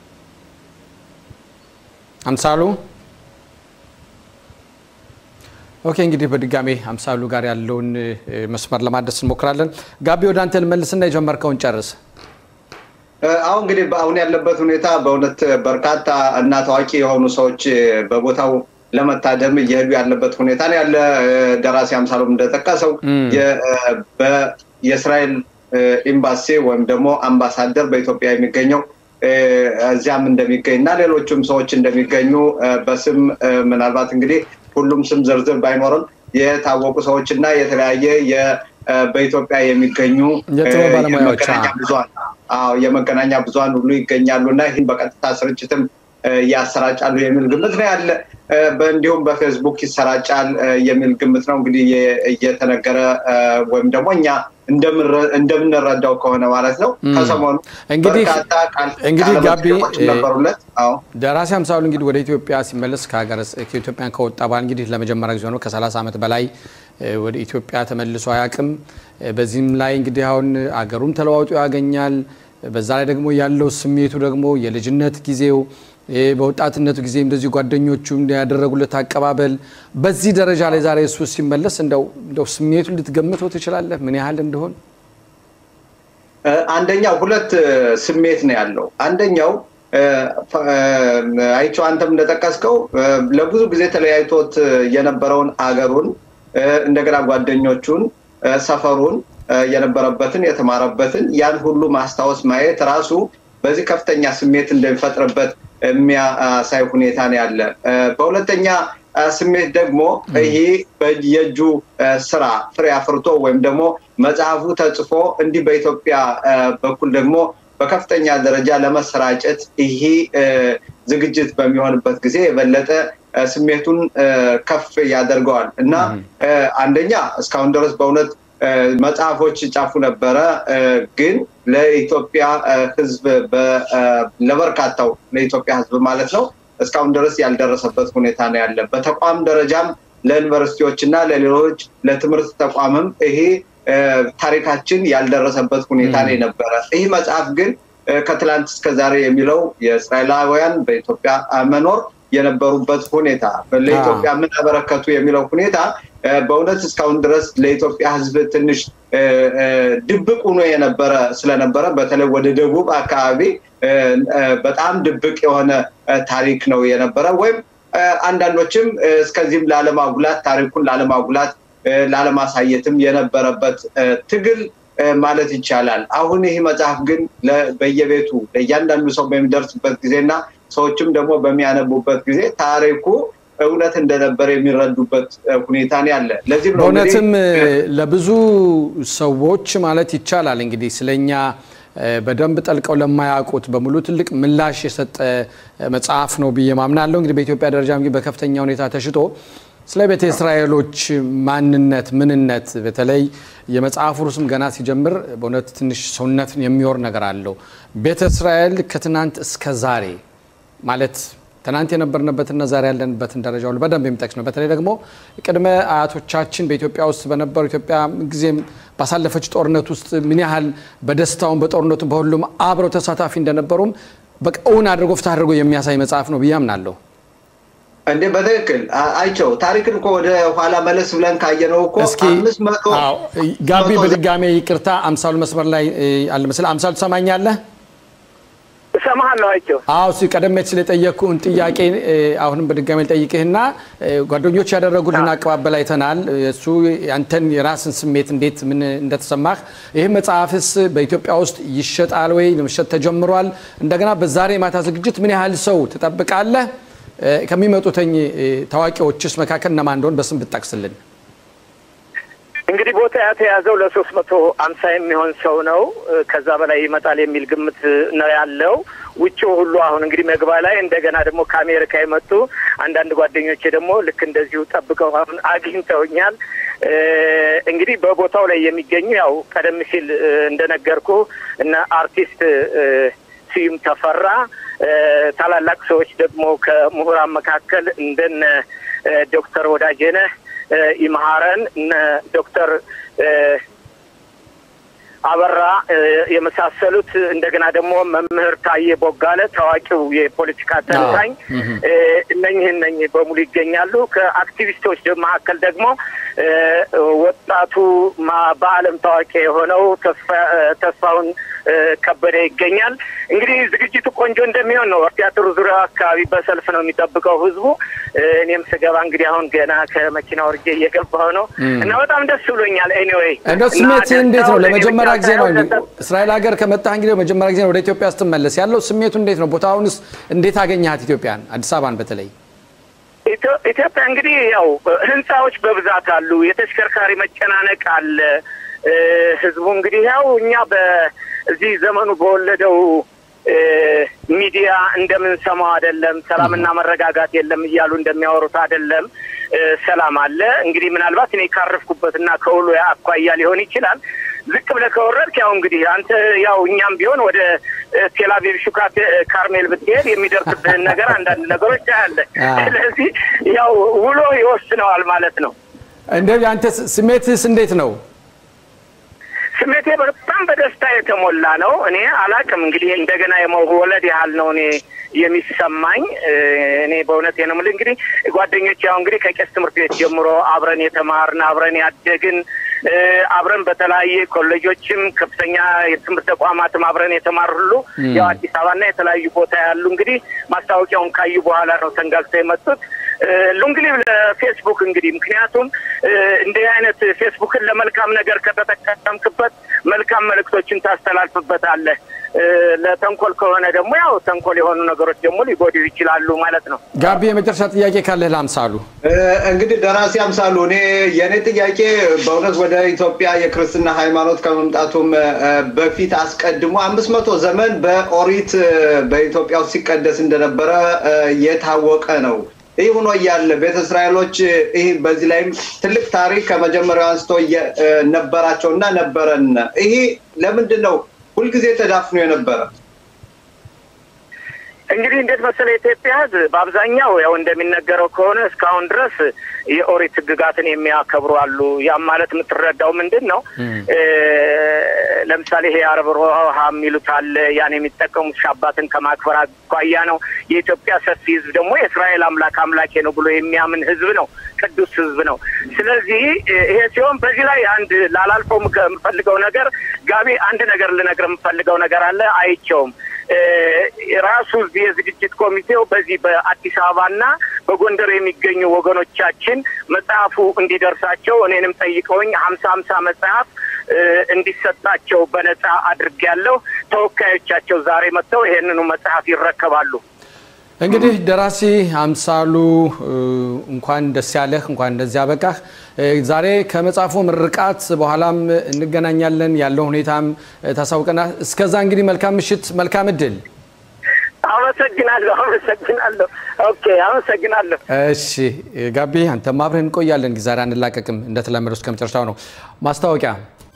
አምሳሉ ኦኬ እንግዲህ በድጋሜ አምሳሉ ጋር ያለውን መስመር ለማድረስ እንሞክራለን። ጋቢ ወደ አንተ ልመልስና የጀመርከውን ጨርስ። አሁን እንግዲህ አሁን ያለበት ሁኔታ በእውነት በርካታ እና ታዋቂ የሆኑ ሰዎች በቦታው ለመታደም እየሄዱ ያለበት ሁኔታ ነው ያለ። ደራሲ አምሳሎም እንደጠቀሰው የእስራኤል ኤምባሲ ወይም ደግሞ አምባሳደር በኢትዮጵያ የሚገኘው እዚያም እንደሚገኝ እና ሌሎችም ሰዎች እንደሚገኙ በስም ምናልባት እንግዲህ ሁሉም ስም ዝርዝር ባይኖርም የታወቁ ሰዎች እና የተለያየ በኢትዮጵያ የሚገኙ የመገናኛ ብዙኃን የመገናኛ ብዙኃን ሁሉ ይገኛሉ እና ይህን በቀጥታ ስርጭትም ያሰራጫሉ የሚል ግምት ነው ያለ። እንዲሁም በፌስቡክ ይሰራጫል የሚል ግምት ነው እንግዲህ እየተነገረ ወይም ደግሞ እኛ እንደምንረዳው ከሆነ ማለት ነው። ከሰሞኑ እንግዲህ እንግዲህ ጋቢ ነበሩለት። ደራሲ አምሳሉ እንግዲህ ወደ ኢትዮጵያ ሲመለስ ከሀገር ከኢትዮጵያን ከወጣ በኋላ እንግዲህ ለመጀመሪያ ጊዜ ነው ከ30 ዓመት በላይ ወደ ኢትዮጵያ ተመልሶ አያውቅም። በዚህም ላይ እንግዲህ አሁን አገሩም ተለዋውጦ ያገኛል። በዛ ላይ ደግሞ ያለው ስሜቱ ደግሞ የልጅነት ጊዜው በወጣትነቱ ጊዜ እንደዚህ ጓደኞቹ ያደረጉለት አቀባበል በዚህ ደረጃ ላይ ዛሬ እሱ ሲመለስ እንደው ስሜቱን ልትገምተው ትችላለህ? ምን ያህል እንደሆን? አንደኛው ሁለት ስሜት ነው ያለው። አንደኛው አይቼው አንተም እንደጠቀስከው ለብዙ ጊዜ ተለያይቶት የነበረውን አገሩን እንደገና ጓደኞቹን፣ ሰፈሩን የነበረበትን የተማረበትን ያን ሁሉ ማስታወስ ማየት ራሱ በዚህ ከፍተኛ ስሜት እንደሚፈጥርበት የሚያሳይ ሁኔታ ነው ያለ። በሁለተኛ ስሜት ደግሞ ይሄ የእጁ ስራ ፍሬ አፍርቶ ወይም ደግሞ መጽሐፉ ተጽፎ እንዲህ በኢትዮጵያ በኩል ደግሞ በከፍተኛ ደረጃ ለመሰራጨት ይሄ ዝግጅት በሚሆንበት ጊዜ የበለጠ ስሜቱን ከፍ ያደርገዋል እና አንደኛ እስካሁን ድረስ በእውነት መጽሐፎች ጫፉ ነበረ፣ ግን ለኢትዮጵያ ሕዝብ ለበርካታው ለኢትዮጵያ ሕዝብ ማለት ነው እስካሁን ድረስ ያልደረሰበት ሁኔታ ነው ያለ። በተቋም ደረጃም ለዩኒቨርሲቲዎች እና ለሌሎች ለትምህርት ተቋምም ይሄ ታሪካችን ያልደረሰበት ሁኔታ ነው የነበረ። ይህ መጽሐፍ ግን ከትላንት እስከ ዛሬ የሚለው የእስራኤላውያን በኢትዮጵያ መኖር የነበሩበት ሁኔታ ለኢትዮጵያ ምን አበረከቱ የሚለው ሁኔታ በእውነት እስካሁን ድረስ ለኢትዮጵያ ሕዝብ ትንሽ ድብቅ ሆኖ የነበረ ስለነበረ በተለይ ወደ ደቡብ አካባቢ በጣም ድብቅ የሆነ ታሪክ ነው የነበረ ወይም አንዳንዶችም እስከዚህም ላለማጉላት ታሪኩን ላለማጉላት ላለማሳየትም የነበረበት ትግል ማለት ይቻላል። አሁን ይህ መጽሐፍ ግን በየቤቱ ለእያንዳንዱ ሰው በሚደርስበት ጊዜና ሰዎችም ደግሞ በሚያነቡበት ጊዜ ታሪኩ እውነት እንደነበረ የሚረዱበት ሁኔታ ነው ያለ። ለዚህም ነው በእውነትም ለብዙ ሰዎች ማለት ይቻላል እንግዲህ ስለኛ በደንብ ጠልቀው ለማያውቁት በሙሉ ትልቅ ምላሽ የሰጠ መጽሐፍ ነው ብዬ ማምናለሁ። እንግዲህ በኢትዮጵያ ደረጃ እንግዲህ በከፍተኛ ሁኔታ ተሽጦ ስለ ቤተ እስራኤሎች ማንነት፣ ምንነት በተለይ የመጽሐፉ ርዕስም ገና ሲጀምር በእውነት ትንሽ ሰውነትን የሚወር ነገር አለው። ቤተ እስራኤል ከትናንት እስከ ዛሬ ማለት ትናንት የነበርንበትና ዛሬ ያለንበትን ደረጃ ሁሉ በደንብ የሚጠቅስ ነው። በተለይ ደግሞ ቅድመ አያቶቻችን በኢትዮጵያ ውስጥ በነበሩ ኢትዮጵያ ጊዜም ባሳለፈች ጦርነት ውስጥ ምን ያህል በደስታውን በጦርነቱ በሁሉም አብረው ተሳታፊ እንደነበሩም በቃ እውን አድርጎ ፍትህ አድርጎ የሚያሳይ መጽሐፍ ነው ብዬ አምናለሁ። እንዴ በትክክል አይቸው ታሪክን እኮ ወደ ኋላ መለስ ብለን ካየነው እኮ እስኪ አምስት መቶ ጋቢ በድጋሜ ይቅርታ፣ አምሳሉ መስመር ላይ አለ መሰለህ። አምሳሉ ትሰማኛለህ? እሰማሃለሁ አይቸው። አዎ እሱ ቀደም ሲል የጠየቅኩህን ጥያቄ አሁንም በድጋሚ ልጠይቅህና ጓደኞች ያደረጉልን አቀባበል አይተናል። እሱ ያንተን የራስን ስሜት እንዴት ምን እንደተሰማህ፣ ይህ መጽሐፍስ በኢትዮጵያ ውስጥ ይሸጣል ወይ? ለመሸጥ ተጀምሯል? እንደገና በዛሬ ማታ ዝግጅት ምን ያህል ሰው ትጠብቃለህ? ከሚመጡተኝ ታዋቂዎችስ መካከል እነማን እንደሆን በስም ብጠቅስልን። እንግዲህ ቦታ የተያዘው ለሶስት መቶ አምሳ የሚሆን ሰው ነው። ከዛ በላይ ይመጣል የሚል ግምት ነው ያለው። ውጭው ሁሉ አሁን እንግዲህ መግባ ላይ እንደገና ደግሞ ከአሜሪካ የመጡ አንዳንድ ጓደኞቼ ደግሞ ልክ እንደዚሁ ጠብቀው አሁን አግኝተውኛል። እንግዲህ በቦታው ላይ የሚገኙ ያው ቀደም ሲል እንደነገርኩ እነ አርቲስት ስዩም ተፈራ ታላላቅ ሰዎች ደግሞ ከምሁራን መካከል እንደነ ዶክተር ወዳጄነህ ይመሀረን እነ ዶክተር አበራ የመሳሰሉት እንደገና ደግሞ መምህር ታዬ ቦጋለ ታዋቂው የፖለቲካ ተንታኝ እነኝህ እነኝህ በሙሉ ይገኛሉ። ከአክቲቪስቶች መካከል ደግሞ ወጣቱ በዓለም ታዋቂ የሆነው ተስፋውን ከበደ ይገኛል። እንግዲህ ዝግጅቱ ቆንጆ እንደሚሆን ነው። ቲያትሩ ዙሪያ አካባቢ በሰልፍ ነው የሚጠብቀው ህዝቡ። እኔም ስገባ እንግዲህ አሁን ገና ከመኪና ወርጄ እየገባሁ ነው እና በጣም ደስ ብሎኛል። ኤኒዌይ እንደው ስሜት እንዴት ነው? ለመጀመሪያ ጊዜ ነው እስራኤል ሀገር ከመጣህ እንግዲህ ለመጀመሪያ ጊዜ ነው ወደ ኢትዮጵያ ስትመለስ ያለው ስሜቱ እንዴት ነው? ቦታውንስ እንዴት አገኘሃት? ኢትዮጵያን፣ አዲስ አበባን በተለይ ኢትዮጵያ እንግዲህ ያው ህንፃዎች በብዛት አሉ። የተሽከርካሪ መጨናነቅ አለ። ህዝቡ እንግዲህ ያው እኛ በዚህ ዘመኑ በወለደው ሚዲያ እንደምንሰማው አይደለም። ሰላምና መረጋጋት የለም እያሉ እንደሚያወሩት አይደለም። ሰላም አለ። እንግዲህ ምናልባት እኔ ካረፍኩበትና ከውሎ አኳያ ሊሆን ይችላል። ዝቅ ብለህ ከወረድክ ያው እንግዲህ አንተ ያው እኛም ቢሆን ወደ ቴልአቪቭ ሹካ ካርሜል ብትሄድ የሚደርስብህን ነገር አንዳንድ ነገሮች ታያለህ። ስለዚህ ያው ውሎ ይወስነዋል ማለት ነው። እንደ አንተ ስሜትስ እንዴት ነው? ስሜቴ በጣም በደስታ የተሞላ ነው። እኔ አላቅም እንግዲህ እንደገና የመወለድ ያህል ነው እኔ የሚሰማኝ። እኔ በእውነት ነው የምልህ እንግዲህ ጓደኞች ያው እንግዲህ ከቄስ ትምህርት ቤት ጀምሮ አብረን የተማርን አብረን ያደግን አብረን በተለያየ ኮሌጆችም ከፍተኛ የትምህርት ተቋማትም አብረን የተማር ሁሉ ያው አዲስ አበባና የተለያዩ ቦታ ያሉ እንግዲህ ማስታወቂያውን ካዩ በኋላ ነው ተንጋግተው የመጡት። እንግዲህ ለፌስቡክ እንግዲህ ምክንያቱም እንዲህ አይነት ፌስቡክን ለመልካም ነገር ከተጠቀምክበት መልካም መልእክቶችን ታስተላልፍበታለህ። ለተንኮል ከሆነ ደግሞ ያው ተንኮል የሆኑ ነገሮች ደግሞ ሊጎዱ ይችላሉ ማለት ነው። ጋቢ የመጨረሻ ጥያቄ ካለህ ለአምሳሉ። እንግዲህ ደራሲ አምሳሉ፣ እኔ የእኔ ጥያቄ በእውነት ወደ ኢትዮጵያ የክርስትና ሃይማኖት ከመምጣቱም በፊት አስቀድሞ አምስት መቶ ዘመን በኦሪት በኢትዮጵያ ውስጥ ሲቀደስ እንደነበረ የታወቀ ነው። ይህ ሆኖ እያለ ቤተ እስራኤሎች ይህ በዚህ ላይም ትልቅ ታሪክ ከመጀመሪያው አንስቶ ነበራቸው እና ነበረን። ይሄ ለምንድን ነው ሁልጊዜ ተዳፍኖ የነበረ? እንግዲህ እንዴት መሰለ የኢትዮጵያ ሕዝብ በአብዛኛው ያው እንደሚነገረው ከሆነ እስካሁን ድረስ የኦሪት ሕግጋትን የሚያከብሩ አሉ። ያም ማለት የምትረዳው ምንድን ነው? ለምሳሌ ይሄ አረብ ሮሃ የሚሉት አለ። ያን የሚጠቀሙት ሻባትን ከማክበር አኳያ ነው። የኢትዮጵያ ሰፊ ሕዝብ ደግሞ የእስራኤል አምላክ አምላኬ ነው ብሎ የሚያምን ሕዝብ ነው። ቅዱስ ሕዝብ ነው። ስለዚህ ይሄ ሲሆን በዚህ ላይ አንድ ላላልፈው የምፈልገው ነገር ጋቢ አንድ ነገር ልነግር የምፈልገው ነገር አለ። አይቸውም ራሱ እዚህ የዝግጅት ኮሚቴው በዚህ በአዲስ አበባና በጎንደር የሚገኙ ወገኖቻችን መጽሐፉ እንዲደርሳቸው እኔንም ጠይቀውኝ ሀምሳ ሀምሳ መጽሐፍ እንዲሰጣቸው በነጻ አድርጌያለሁ። ተወካዮቻቸው ዛሬ መጥተው ይሄንኑ መጽሐፍ ይረከባሉ። እንግዲህ ደራሲ አምሳሉ እንኳን ደስ ያለህ፣ እንኳን እንደዚህ አበቃህ። ዛሬ ከመጽሐፉ ምርቃት በኋላም እንገናኛለን። ያለው ሁኔታም ታሳውቀና። እስከዛ እንግዲህ መልካም ምሽት፣ መልካም እድል። አመሰግናለሁ፣ አመሰግናለሁ። ኦኬ፣ አመሰግናለሁ። እሺ ጋቢ፣ አንተም አብረን እንቆያለን። ዛሬ አንላቀቅም፣ እንደተለመደው እስከ መጨረሻው ነው። ማስታወቂያ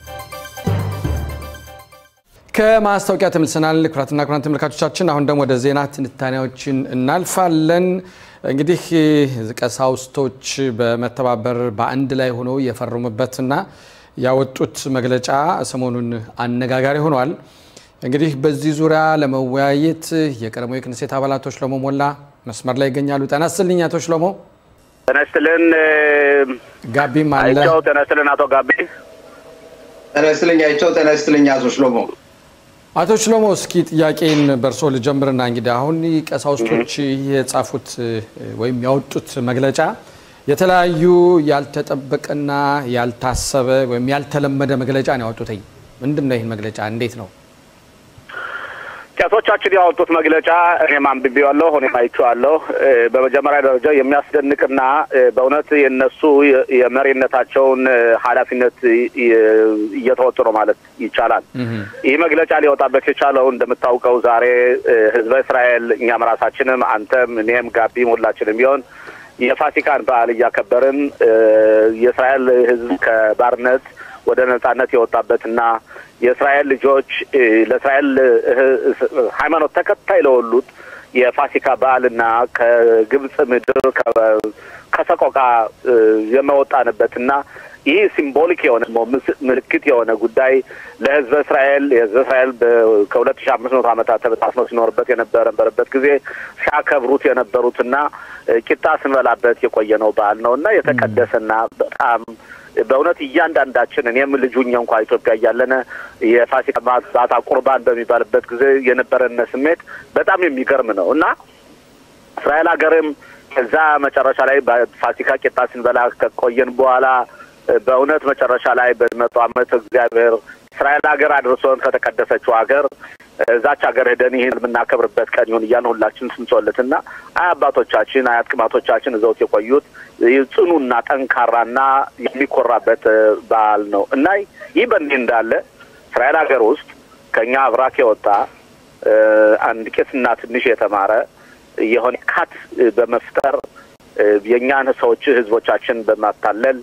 ከማስታወቂያ ተመልሰናል። ኩራትና ኩራን ተመልካቾቻችን፣ አሁን ደግሞ ወደ ዜና ትንታኔዎችን እናልፋለን። እንግዲህ ቀሳውስቶች በመተባበር በአንድ ላይ ሆነው የፈረሙበትና ያወጡት መግለጫ ሰሞኑን አነጋጋሪ ሆኗል። እንግዲህ በዚህ ዙሪያ ለመወያየት የቀድሞ የክንሴት አባላት ሽሎሞ ሞላ መስመር ላይ ይገኛሉ። ጤና ይስጥልኝ አቶ ሽሎሞ። ጤና ይስጥልን ጋቢም አለ። አይቼው። ጤና ይስጥልን አቶ ጋቢ። ጤና ይስጥልኝ አይቼው። ጤና ይስጥልኝ አቶ ሽሎሞ። አቶ ሽሎሞ እስኪ ጥያቄን በእርሶ ልጀምርና እንግዲህ አሁን ቀሳውስቶች የጻፉት ወይም ያወጡት መግለጫ የተለያዩ ያልተጠበቀና ያልታሰበ ወይም ያልተለመደ መግለጫ ነው ያወጡትኝ። ምንድን ነው ይህን መግለጫ እንዴት ነው? ቄሶቻችን ያወጡት መግለጫ እኔም አንብቤዋለሁ፣ እኔም አይቼዋለሁ። በመጀመሪያ ደረጃ የሚያስደንቅና በእውነት የነሱ የመሪነታቸውን ኃላፊነት እየተወጡ ነው ማለት ይቻላል። ይህ መግለጫ ሊወጣበት የቻለው እንደምታውቀው ዛሬ ሕዝበ እስራኤል እኛም ራሳችንም አንተም፣ እኔም፣ ጋቢም ሁላችንም ቢሆን የፋሲካን በዓል እያከበርን የእስራኤል ሕዝብ ከባርነት ወደ ነጻነት የወጣበትና የእስራኤል ልጆች ለእስራኤል ሃይማኖት ተከታይ ለወሉት የፋሲካ በዓልና ከግብጽ ምድር ከሰቆቃ የመወጣንበትና ይህ ሲምቦሊክ የሆነ ምልክት የሆነ ጉዳይ ለህዝበ እስራኤል የህዝበ እስራኤል ከሁለት ሺ አምስት መቶ ዓመታት ተበታትኖ ሲኖርበት የነበረበት ጊዜ ሲያከብሩት የነበሩትና ቂጣ ስንበላበት የቆየ ነው በዓል ነው እና የተቀደሰና በጣም በእውነት እያንዳንዳችን እኔም ልጁ እኛ እንኳ ኢትዮጵያ እያለን የፋሲካ ማታ ቁርባን በሚባልበት ጊዜ የነበረን ስሜት በጣም የሚገርም ነው እና እስራኤል ሀገርም ከዛ መጨረሻ ላይ በፋሲካ ቂጣ ስንበላ ከቆየን በኋላ በእውነት መጨረሻ ላይ በመቶ ዓመት እግዚአብሔር እስራኤል ሀገር አድርሶን ከተቀደሰችው ሀገር እዛች ሀገር ሄደን ይህን የምናከብርበት ቀን ይሁን እያልን ሁላችን ስንጾለት እና አይ አባቶቻችን አያት ቅማቶቻችን እዘውት የቆዩት ጽኑና ጠንካራና የሚኮራበት በዓል ነው እና ይህ በእንዲህ እንዳለ እስራኤል ሀገር ውስጥ ከእኛ አብራክ የወጣ አንድ ቄስና ትንሽ የተማረ የሆነ ካት በመፍጠር የእኛን ሰዎች ህዝቦቻችን በማታለል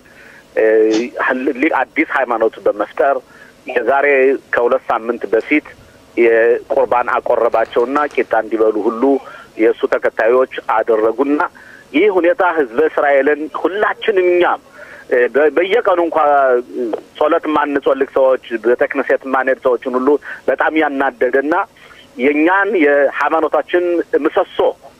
አዲስ ሃይማኖት በመፍጠር የዛሬ ከሁለት ሳምንት በፊት የቁርባን አቆረባቸውና ቂጣ እንዲበሉ ሁሉ የእሱ ተከታዮች አደረጉና ይህ ሁኔታ ህዝበ እስራኤልን ሁላችንም እኛም በየቀኑ እንኳ ጸሎት የማንጸልቅ ሰዎች ቤተ ክህነት የማንሄድ ሰዎችን ሁሉ በጣም ያናደደና የእኛን የሃይማኖታችን ምሰሶ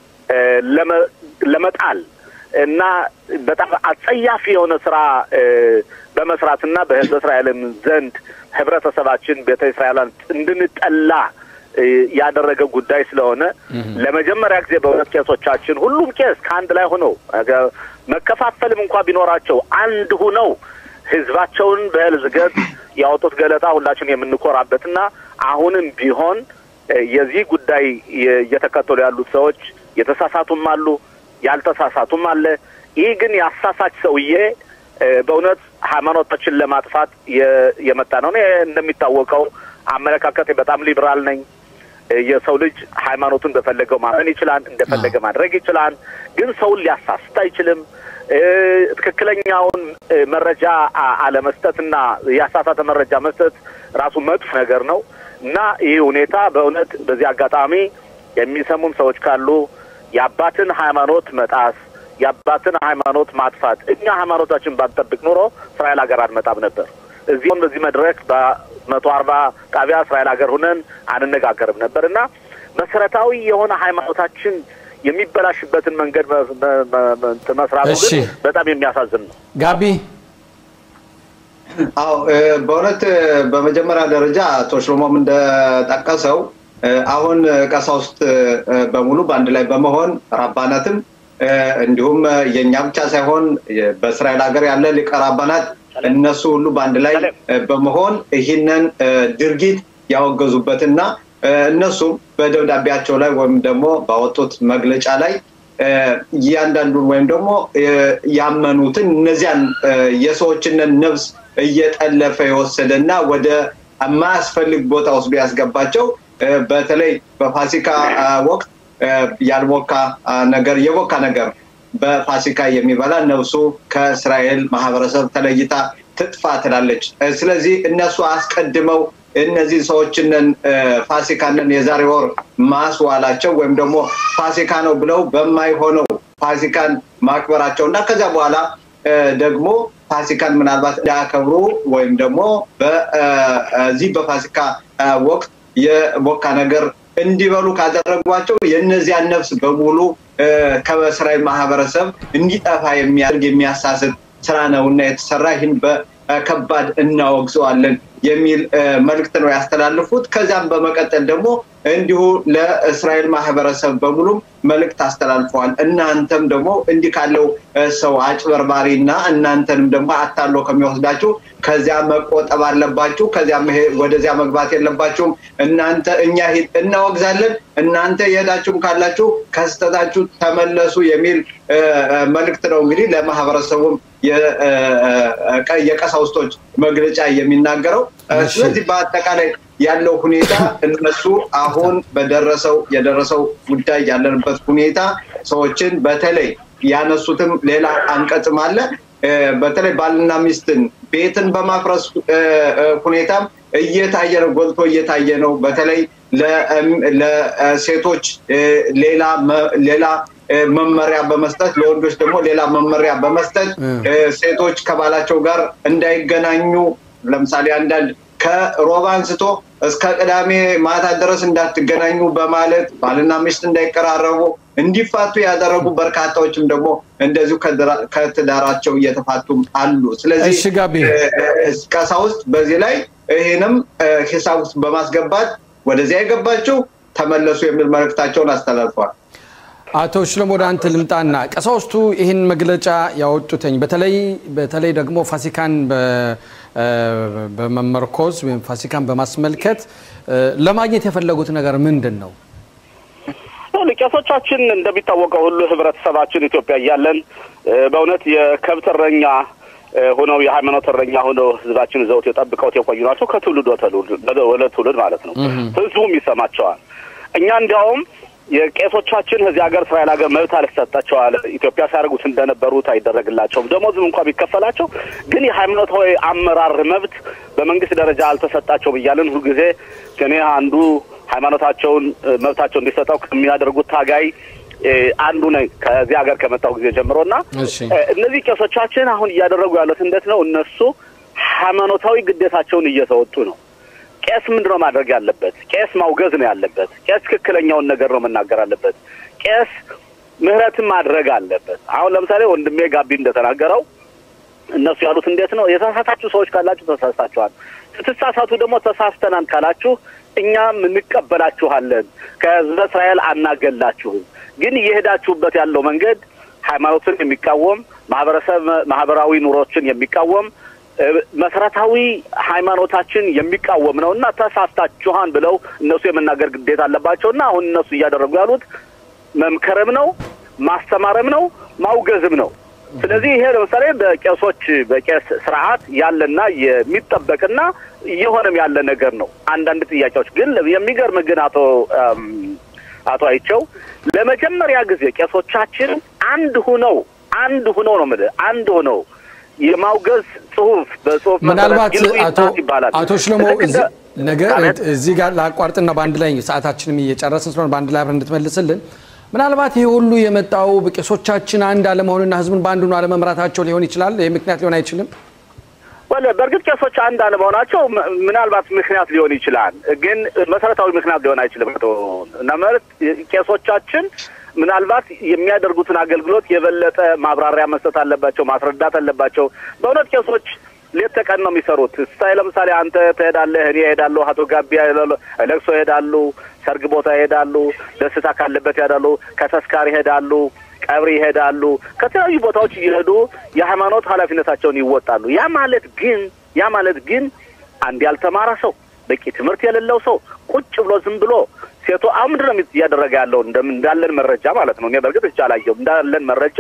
ለመጣል እና በጣም አጸያፊ የሆነ ስራ በመስራትና በህዝበ እስራኤልም ዘንድ ህብረተሰባችን ቤተ እስራኤላን እንድንጠላ ያደረገ ጉዳይ ስለሆነ ለመጀመሪያ ጊዜ በእውነት ቄሶቻችን ሁሉም ቄስ ከአንድ ላይ ሆነው መከፋፈልም እንኳ ቢኖራቸው አንድ ሁነው ህዝባቸውን በእህል ዝገት ያወጡት ገለጣ ሁላችን የምንኮራበትና አሁንም ቢሆን የዚህ ጉዳይ እየተከተሉ ያሉት ሰዎች የተሳሳቱም አሉ፣ ያልተሳሳቱም አለ። ይህ ግን የአሳሳች ሰውዬ በእውነት ሃይማኖታችን ለማጥፋት የመጣ ነው። እኔ እንደሚታወቀው አመለካከት በጣም ሊብራል ነኝ። የሰው ልጅ ሃይማኖቱን እንደፈለገው ማመን ይችላል፣ እንደፈለገ ማድረግ ይችላል። ግን ሰውን ሊያሳስት አይችልም። ትክክለኛውን መረጃ አለመስጠትና ያሳሳተ መረጃ መስጠት ራሱ መጥፎ ነገር ነው እና ይህ ሁኔታ በእውነት በዚህ አጋጣሚ የሚሰሙን ሰዎች ካሉ የአባትን ሃይማኖት መጣስ የአባትን ሃይማኖት ማጥፋት እኛ ሃይማኖታችን ባንጠብቅ ኑሮ እስራኤል ሀገር አንመጣም ነበር። እዚሁን በዚህ መድረክ በመቶ አርባ ጣቢያ እስራኤል ሀገር ሁነን አንነጋገርም ነበር እና መሰረታዊ የሆነ ሃይማኖታችን የሚበላሽበትን መንገድ መስራቱ ግን በጣም የሚያሳዝን ነው። ጋቢ አዎ፣ በእውነት በመጀመሪያ ደረጃ አቶ ሽሎሞም እንደጠቀሰው አሁን ቀሳውስት በሙሉ በአንድ ላይ በመሆን ራባናትም እንዲሁም የእኛ ብቻ ሳይሆን በእስራኤል ሀገር ያለ ሊቀ ራባናት እነሱ ሁሉ በአንድ ላይ በመሆን ይህንን ድርጊት ያወገዙበትና እነሱም በደብዳቤያቸው ላይ ወይም ደግሞ ባወጡት መግለጫ ላይ እያንዳንዱን ወይም ደግሞ ያመኑትን እነዚያን የሰዎችንን ነፍስ እየጠለፈ የወሰደና ወደ የማያስፈልግ ቦታ ወስዶ ያስገባቸው በተለይ በፋሲካ ወቅት ያልቦካ ነገር የቦካ ነገር በፋሲካ የሚበላ ነፍሱ ከእስራኤል ማህበረሰብ ተለይታ ትጥፋ ትላለች። ስለዚህ እነሱ አስቀድመው እነዚህ ሰዎችንን ፋሲካንን የዛሬ ወር ማስዋላቸው ወይም ደግሞ ፋሲካ ነው ብለው በማይሆነው ፋሲካን ማክበራቸው እና ከዚያ በኋላ ደግሞ ፋሲካን ምናልባት እንዳያከብሩ ወይም ደግሞ በዚህ በፋሲካ ወቅት የቦካ ነገር እንዲበሉ ካደረጓቸው የእነዚያን ነፍስ በሙሉ ከእስራኤል ማህበረሰብ እንዲጠፋ የሚያደርግ የሚያሳስት ስራ ነው እና የተሰራ ይህን በከባድ እናወግዘዋለን የሚል መልእክት ነው ያስተላልፉት። ከዚያም በመቀጠል ደግሞ እንዲሁ ለእስራኤል ማህበረሰብ በሙሉ መልእክት አስተላልፈዋል። እናንተም ደግሞ እንዲህ ካለው ሰው አጭበርባሪ እና እናንተንም ደግሞ አታሎ ከሚወስዳችሁ ከዚያ መቆጠብ አለባችሁ። ከዚያ ወደዚያ መግባት የለባችሁም። እናንተ እኛ እናወግዛለን፣ እናንተ የሄዳችሁም ካላችሁ ከስተታችሁ ተመለሱ የሚል መልእክት ነው እንግዲህ ለማህበረሰቡም የቀሳውስቶች መግለጫ የሚናገረው። ስለዚህ በአጠቃላይ ያለው ሁኔታ እነሱ አሁን በደረሰው የደረሰው ጉዳይ ያለንበት ሁኔታ ሰዎችን በተለይ ያነሱትም ሌላ አንቀጽም አለ። በተለይ ባልና ሚስትን ቤትን በማፍረስ ሁኔታም እየታየ ነው፣ ጎልቶ እየታየ ነው። በተለይ ለሴቶች ሌላ መመሪያ በመስጠት ለወንዶች ደግሞ ሌላ መመሪያ በመስጠት ሴቶች ከባላቸው ጋር እንዳይገናኙ ለምሳሌ አንዳንድ ከሮብ አንስቶ እስከ ቅዳሜ ማታ ድረስ እንዳትገናኙ በማለት ባልና ሚስት እንዳይቀራረቡ እንዲፋቱ ያደረጉ በርካታዎችም ደግሞ እንደዚሁ ከትዳራቸው እየተፋቱም አሉ። ስለዚህ ቀሳውስት በዚህ ላይ ይህንም ሂሳብ ውስጥ በማስገባት ወደዚያ የገባችው ተመለሱ የሚል መልእክታቸውን አስተላልፈዋል። አቶ ሽሎም ወደ አንተ ልምጣና ቀሳውስቱ ይህን መግለጫ ያወጡትኝ በተለይ በተለይ ደግሞ ፋሲካን በመመርኮዝ ወይም ፋሲካን በማስመልከት ለማግኘት የፈለጉት ነገር ምንድን ነው? ቄሶቻችን እንደሚታወቀው ሁሉ ህብረተሰባችን ኢትዮጵያ እያለን በእውነት የከብት እረኛ ሆነው የሃይማኖት እረኛ ሆነው ህዝባችን ዘውት የጠብቀውት የቆዩ ናቸው። ከትውልድ ወደ ትውልድ ማለት ነው። ህዝቡም ይሰማቸዋል። እኛ እንዲያውም የቄሶቻችን እዚህ ሀገር እስራኤል ሀገር መብት አልሰጣቸዋል። ኢትዮጵያ ሲያደርጉት እንደነበሩት አይደረግላቸውም። ደሞዝም እንኳ ቢከፈላቸው ግን የሃይማኖታዊ አመራር መብት በመንግስት ደረጃ አልተሰጣቸውም እያለን ሁልጊዜ እኔ አንዱ ሃይማኖታቸውን መብታቸው እንዲሰጠው ከሚያደርጉት ታጋይ አንዱ ነኝ ከዚህ ሀገር ከመጣሁ ጊዜ ጀምሮ እና እነዚህ ቄሶቻችን አሁን እያደረጉ ያሉት እንዴት ነው? እነሱ ሃይማኖታዊ ግዴታቸውን እየተወጡ ነው። ቄስ ምንድን ነው ማድረግ ያለበት? ቄስ ማውገዝ ነው ያለበት። ቄስ ትክክለኛውን ነገር ነው መናገር አለበት። ቄስ ምህረትን ማድረግ አለበት። አሁን ለምሳሌ ወንድሜ ጋቢ እንደተናገረው እነሱ ያሉት እንዴት ነው? የተሳሳታችሁ ሰዎች ካላችሁ ተሳስታችኋል። ስትሳሳቱ ደግሞ ተሳስተናል ካላችሁ እኛም እንቀበላችኋለን። ከህዝበ እስራኤል አናገላችሁም። ግን እየሄዳችሁበት ያለው መንገድ ሃይማኖትን የሚቃወም ማህበረሰብ ማህበራዊ ኑሮችን የሚቃወም መሰረታዊ ሃይማኖታችን የሚቃወም ነው እና ተሳስታችኋን ብለው እነሱ የመናገር ግዴታ አለባቸው እና አሁን እነሱ እያደረጉ ያሉት መምከርም ነው ማስተማርም ነው ማውገዝም ነው። ስለዚህ ይሄ ለምሳሌ በቄሶች በቄስ ስርዓት ያለና የሚጠበቅና እየሆነም ያለ ነገር ነው። አንዳንድ ጥያቄዎች ግን የሚገርም ግን አቶ አቶ አይቸው ለመጀመሪያ ጊዜ ቄሶቻችን አንድ ሁነው አንድ ሁነው ነው የምልህ አንድ ሁነው የማውገዝ ጽሁፍ በጽሁፍ ምናልባት አቶ ሽሎሞ ነገ እዚህ ጋር ላቋርጥና በአንድ ላይ ሰዓታችንም እየጨረስን ስለሆነ በአንድ ላይ አብረን እንድትመልስልን ምናልባት ይህ ሁሉ የመጣው ቄሶቻችን አንድ አለመሆንና ህዝቡን በአንድ ሆኖ አለመምራታቸው ሊሆን ይችላል። ይህ ምክንያት ሊሆን አይችልም። ወለ በእርግጥ ቄሶች አንድ አለመሆናቸው ምናልባት ምክንያት ሊሆን ይችላል፣ ግን መሰረታዊ ምክንያት ሊሆን አይችልም። እና ማለት ቄሶቻችን ምናልባት የሚያደርጉትን አገልግሎት የበለጠ ማብራሪያ መስጠት አለባቸው፣ ማስረዳት አለባቸው። በእውነት ቄሶች ሌት ተቀን ነው የሚሰሩት። ስታይ ለምሳሌ አንተ ትሄዳለህ፣ እኔ እሄዳለሁ፣ አቶ ጋቢ ለቅሶ ይሄዳሉ፣ ሰርግ ቦታ ይሄዳሉ፣ ደስታ ካለበት ይሄዳሉ፣ ከተስካር ይሄዳሉ፣ ቀብር ይሄዳሉ። ከተለያዩ ቦታዎች እየሄዱ የሃይማኖት ኃላፊነታቸውን ይወጣሉ። ያ ማለት ግን ያ ማለት ግን አንድ ያልተማረ ሰው በቂ ትምህርት የሌለው ሰው ቁጭ ብሎ ዝም ብሎ ሴቶ አሁን ምንድን ነው እያደረገ ያለው እንዳለን መረጃ ማለት ነው። እኔ በእርግጥ እቻ አላየሁም። እንዳለን መረጃ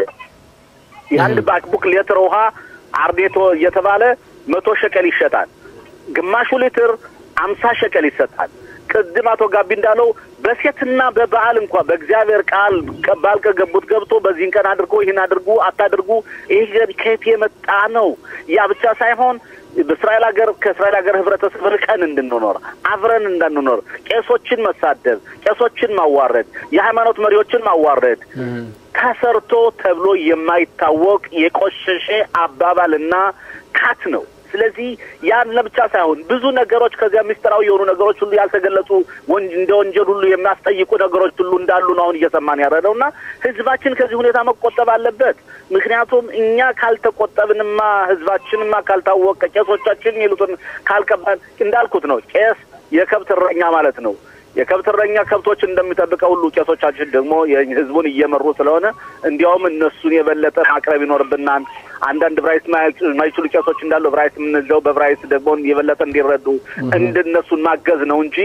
የአንድ ባክቡክ ሌትር ውሃ አርዴቶ እየተባለ መቶ ሸቀል ይሸጣል። ግማሹ ሊትር አምሳ ሸቀል ይሰጣል። ቅድም አቶ ጋቢ እንዳለው በሴትና በበዓል እንኳ በእግዚአብሔር ቃል ባል ከገቡት ገብቶ በዚህን ቀን አድርጎ ይህን አድርጉ አታድርጉ፣ ይህ ከየት የመጣ ነው? ያ ብቻ ሳይሆን በእስራኤል ሀገር ከእስራኤል ሀገር ህብረተሰብ ርቀን እንድንኖር አብረን እንዳንኖር ቄሶችን መሳደብ፣ ቄሶችን ማዋረድ፣ የሃይማኖት መሪዎችን ማዋረድ ተሰርቶ ተብሎ የማይታወቅ የቆሸሸ አባባልና ካት ነው። ስለዚህ ያን ለብቻ ሳይሆን ብዙ ነገሮች ከዚያ ምስጢራዊ የሆኑ ነገሮች ሁሉ ያልተገለጹ እንደ ወንጀል ሁሉ የሚያስጠይቁ ነገሮች ሁሉ እንዳሉ ነው አሁን እየሰማን ያረደው እና ህዝባችን ከዚህ ሁኔታ መቆጠብ አለበት። ምክንያቱም እኛ ካልተቆጠብንማ ህዝባችንማ ካልታወቀ ቄሶቻችን የሚሉትን ካልቀባን እንዳልኩት ነው ቄስ የከብት እረኛ ማለት ነው። የከብት እረኛ ከብቶችን እንደሚጠብቀው ሁሉ ቄሶቻችን ደግሞ ህዝቡን እየመሩ ስለሆነ እንዲያውም እነሱን የበለጠ ማቅረብ ይኖርብናል። አንዳንድ ብራይስ ማይችሉ ቄሶች እንዳሉ ብራይስ የምንለው በብራይስ ደግሞ የበለጠ እንዲረዱ እንድነሱን ማገዝ ነው እንጂ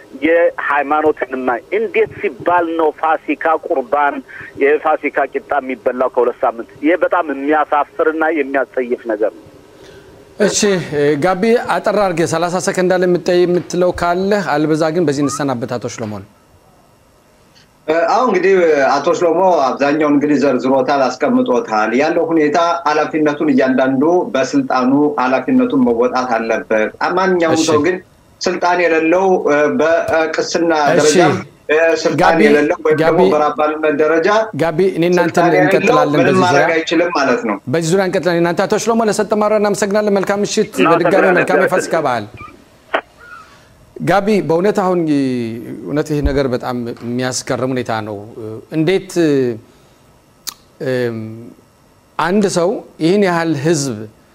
የሃይማኖትንማ እንዴት ሲባል ነው ፋሲካ ቁርባን የፋሲካ ቂጣ የሚበላው ከሁለት ሳምንት? ይህ በጣም የሚያሳፍርና የሚያስጸይፍ ነገር ነው። እሺ ጋቢ አጠራ አድርገህ ሰላሳ ሰከንድ አለ የምትለው ካለህ፣ አልበዛ ግን በዚህ እንሰናበት። አቶ ሽሎሞን አሁን እንግዲህ አቶ ሽሎሞ አብዛኛውን እንግዲህ ዘርዝሮታል፣ አስቀምጦታል። ያለው ሁኔታ ኃላፊነቱን እያንዳንዱ በስልጣኑ ኃላፊነቱን መወጣት አለበት። ማንኛውም ሰው ግን ስልጣን የሌለው በቅስና ደረጃ ስልጣን የሌለው ወይም ደግሞ በአባልነት ደረጃ ጋቢ እኔ እናንተ እንቀጥላለን። ምንም በዚህ ማድረግ ዙሪያ አይችልም ማለት ነው። በዚህ ዙሪያ እንቀጥላለን። እናንተ አቶ ሽሎሞ ለሰጠ ማብራሪያ እናመሰግናለን። መልካም ምሽት፣ በድጋሚ መልካም የፋሲካ በዓል። ጋቢ በእውነት አሁን እውነት ይህ ነገር በጣም የሚያስገርም ሁኔታ ነው። እንዴት አንድ ሰው ይህን ያህል ህዝብ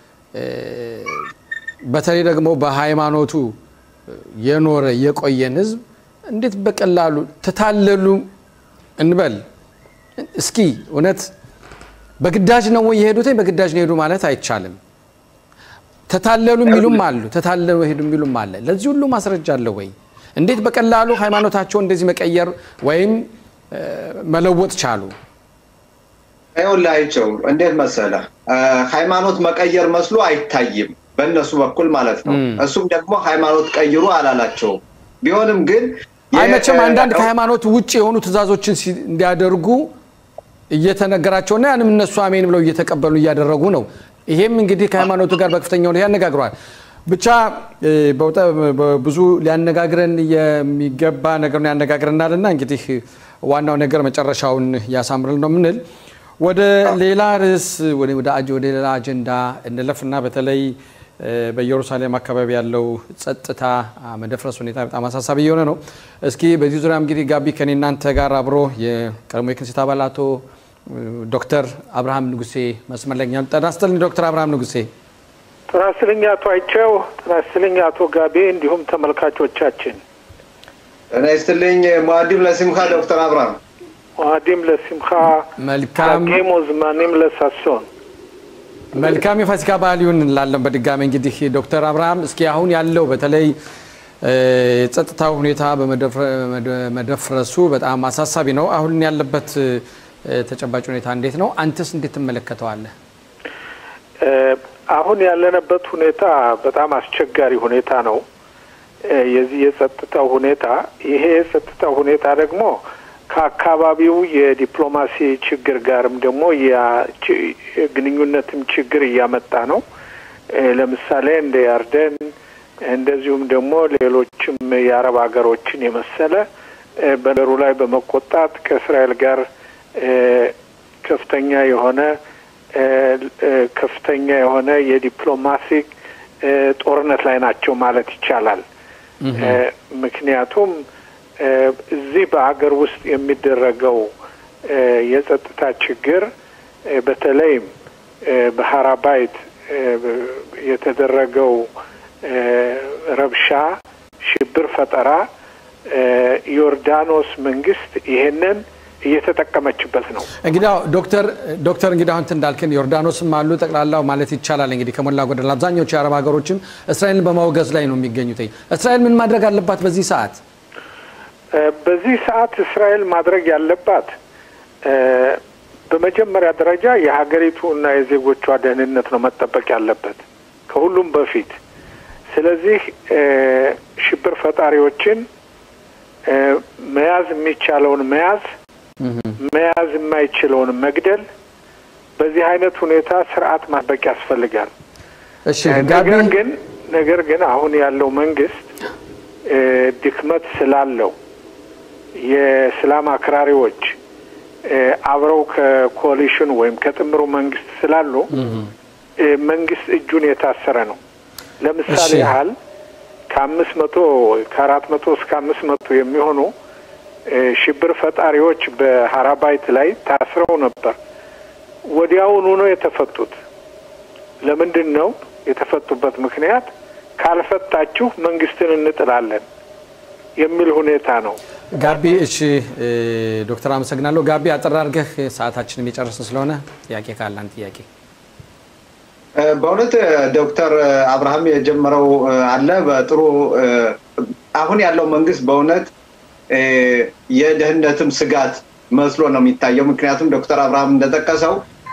በተለይ ደግሞ በሃይማኖቱ የኖረ የቆየን ህዝብ እንዴት በቀላሉ ተታለሉ እንበል እስኪ እውነት በግዳጅ ነው ወይ የሄዱት? በግዳጅ ነው የሄዱ ማለት አይቻልም። ተታለሉ የሚሉም አሉ፣ ተታለሉ ሄዱ የሚሉም አለ። ለዚህ ሁሉ ማስረጃ አለ ወይ? እንዴት በቀላሉ ሃይማኖታቸውን እንደዚህ መቀየር ወይም መለወጥ ቻሉ? ይኸውልህ አይቸው እንዴት መሰለህ፣ ሃይማኖት መቀየር መስሎ አይታይም በእነሱ በኩል ማለት ነው። እሱም ደግሞ ሃይማኖት ቀይሩ አላላቸውም። ቢሆንም ግን አይ መቼም አንዳንድ ከሃይማኖት ውጭ የሆኑ ትእዛዞችን እንዲያደርጉ እየተነገራቸውና ያንም እነሱ አሜን ብለው እየተቀበሉ እያደረጉ ነው። ይሄም እንግዲህ ከሃይማኖቱ ጋር በከፍተኛ ሁኔታ ያነጋግረዋል። ብቻ ብዙ ሊያነጋግረን የሚገባ ነገር ነው ያነጋግረናል እና እንግዲህ ዋናው ነገር መጨረሻውን ያሳምርል ነው ምንል ወደ ሌላ ርዕስ ወደ ሌላ አጀንዳ እንለፍና በተለይ በኢየሩሳሌም አካባቢ ያለው ጸጥታ መደፍረስ ሁኔታ በጣም አሳሳቢ እየሆነ ነው። እስኪ በዚህ ዙሪያ እንግዲህ ጋቢ ከኔ እናንተ ጋር አብሮ የቀድሞ የክንስት አባል አቶ ዶክተር አብርሃም ንጉሴ መስመር ላይ ጤና ይስጥልኝ ዶክተር አብርሃም ንጉሴ። ጤና ይስጥልኝ አቶ አይቸው፣ ጤና ይስጥልኝ አቶ ጋቤ እንዲሁም ተመልካቾቻችን። ጤና ይስጥልኝ ሙአዲም ለሲምካ ዶክተር አብርሃም ሙአዲም ለሲምካ መልካም ጌሞ ዝማኔም ለሳሶን መልካም የፋሲካ በዓል ይሁን እንላለን። በድጋሚ እንግዲህ ዶክተር አብርሃም እስኪ አሁን ያለው በተለይ የጸጥታው ሁኔታ በመደፍረሱ በጣም አሳሳቢ ነው። አሁን ያለበት ተጨባጭ ሁኔታ እንዴት ነው? አንተስ እንዴት ትመለከተዋለህ? አሁን ያለንበት ሁኔታ በጣም አስቸጋሪ ሁኔታ ነው። የዚህ የጸጥታው ሁኔታ ይሄ የጸጥታው ሁኔታ ደግሞ ከአካባቢው የዲፕሎማሲ ችግር ጋርም ደግሞ ግንኙነትም ችግር እያመጣ ነው። ለምሳሌ እንደ ያርደን እንደዚሁም ደግሞ ሌሎችም የአረብ ሀገሮችን የመሰለ በነሩ ላይ በመቆጣት ከእስራኤል ጋር ከፍተኛ የሆነ ከፍተኛ የሆነ የዲፕሎማሲ ጦርነት ላይ ናቸው ማለት ይቻላል። ምክንያቱም እዚህ በሀገር ውስጥ የሚደረገው የጸጥታ ችግር በተለይም በሀራባይት የተደረገው ረብሻ፣ ሽብር ፈጠራ ዮርዳኖስ መንግስት ይሄንን እየተጠቀመችበት ነው። እንግዲህ ዶክተር ዶክተር እንግዲህ አሁን እንዳልክን ዮርዳኖስም አሉ ጠቅላላው ማለት ይቻላል እንግዲህ ከሞላ ጎደል አብዛኞቹ የአረብ ሀገሮችም እስራኤልን በማውገዝ ላይ ነው የሚገኙት። እስራኤል ምን ማድረግ አለባት በዚህ ሰዓት? በዚህ ሰዓት እስራኤል ማድረግ ያለባት በመጀመሪያ ደረጃ የሀገሪቱ እና የዜጎቿ ደህንነት ነው መጠበቅ ያለበት ከሁሉም በፊት። ስለዚህ ሽብር ፈጣሪዎችን መያዝ የሚቻለውን መያዝ፣ መያዝ የማይችለውን መግደል፣ በዚህ አይነት ሁኔታ ስርዓት ማጥበቅ ያስፈልጋል። ነገር ግን ነገር ግን አሁን ያለው መንግስት ድክመት ስላለው የእስላም አክራሪዎች አብረው ከኮሊሽኑ ወይም ከጥምሩ መንግስት ስላሉ መንግስት እጁን የታሰረ ነው። ለምሳሌ ያህል ከአምስት መቶ ከአራት መቶ እስከ አምስት መቶ የሚሆኑ ሽብር ፈጣሪዎች በሀራባይት ላይ ታስረው ነበር። ወዲያውኑ ነው የተፈቱት። ለምንድን ነው የተፈቱበት ምክንያት? ካልፈታችሁ መንግስትን እንጥላለን የሚል ሁኔታ ነው። ጋቢ እሺ፣ ዶክተር አመሰግናለሁ። ጋቢ አጠር አድርገህ ሰዓታችንም የጨረስን ስለሆነ ጥያቄ ካለ አንድ ጥያቄ በእውነት ዶክተር አብርሃም የጀመረው አለ በጥሩ አሁን ያለው መንግስት በእውነት የደህንነትም ስጋት መስሎ ነው የሚታየው። ምክንያቱም ዶክተር አብርሃም እንደጠቀሰው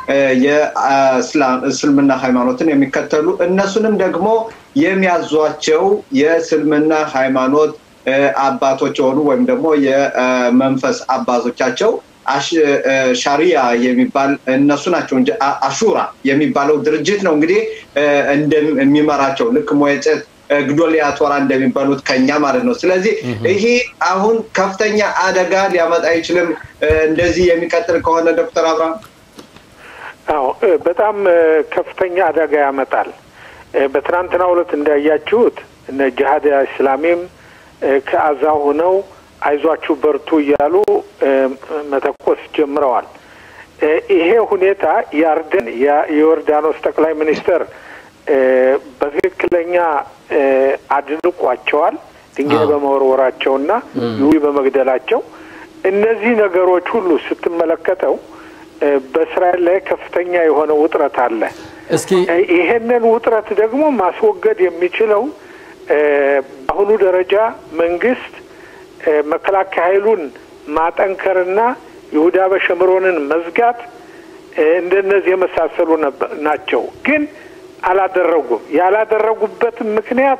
የእስልምና ሃይማኖትን የሚከተሉ እነሱንም ደግሞ የሚያዟቸው የእስልምና ሃይማኖት አባቶች የሆኑ ወይም ደግሞ የመንፈስ አባቶቻቸው ሻሪያ የሚባል እነሱ ናቸው እንጂ አሹራ የሚባለው ድርጅት ነው እንግዲህ እንደሚመራቸው ልክ ሞየጨት ግዶሊያ ቶራ እንደሚባሉት ከኛ ማለት ነው። ስለዚህ ይሄ አሁን ከፍተኛ አደጋ ሊያመጣ አይችልም እንደዚህ የሚቀጥል ከሆነ ዶክተር አብርሃም? አዎ በጣም ከፍተኛ አደጋ ያመጣል። በትናንትናው ዕለት እንዳያችሁት እነ ጅሀድ እስላሚም ከአዛ ሆነው አይዟችሁ በርቱ እያሉ መተኮስ ጀምረዋል። ይሄ ሁኔታ ያርደን የዮርዳኖስ ጠቅላይ ሚኒስትር በትክክለኛ አድንቋቸዋል። ድንጋይ በመወርወራቸውና ይሁዲ በመግደላቸው እነዚህ ነገሮች ሁሉ ስትመለከተው በእስራኤል ላይ ከፍተኛ የሆነ ውጥረት አለ። እስኪ ይሄንን ውጥረት ደግሞ ማስወገድ የሚችለው በአሁኑ ደረጃ መንግስት መከላከያ ኃይሉን ማጠንከርና ይሁዳ በሸምሮንን መዝጋት እንደነዚህ የመሳሰሉ ናቸው። ግን አላደረጉም። ያላደረጉበትም ምክንያት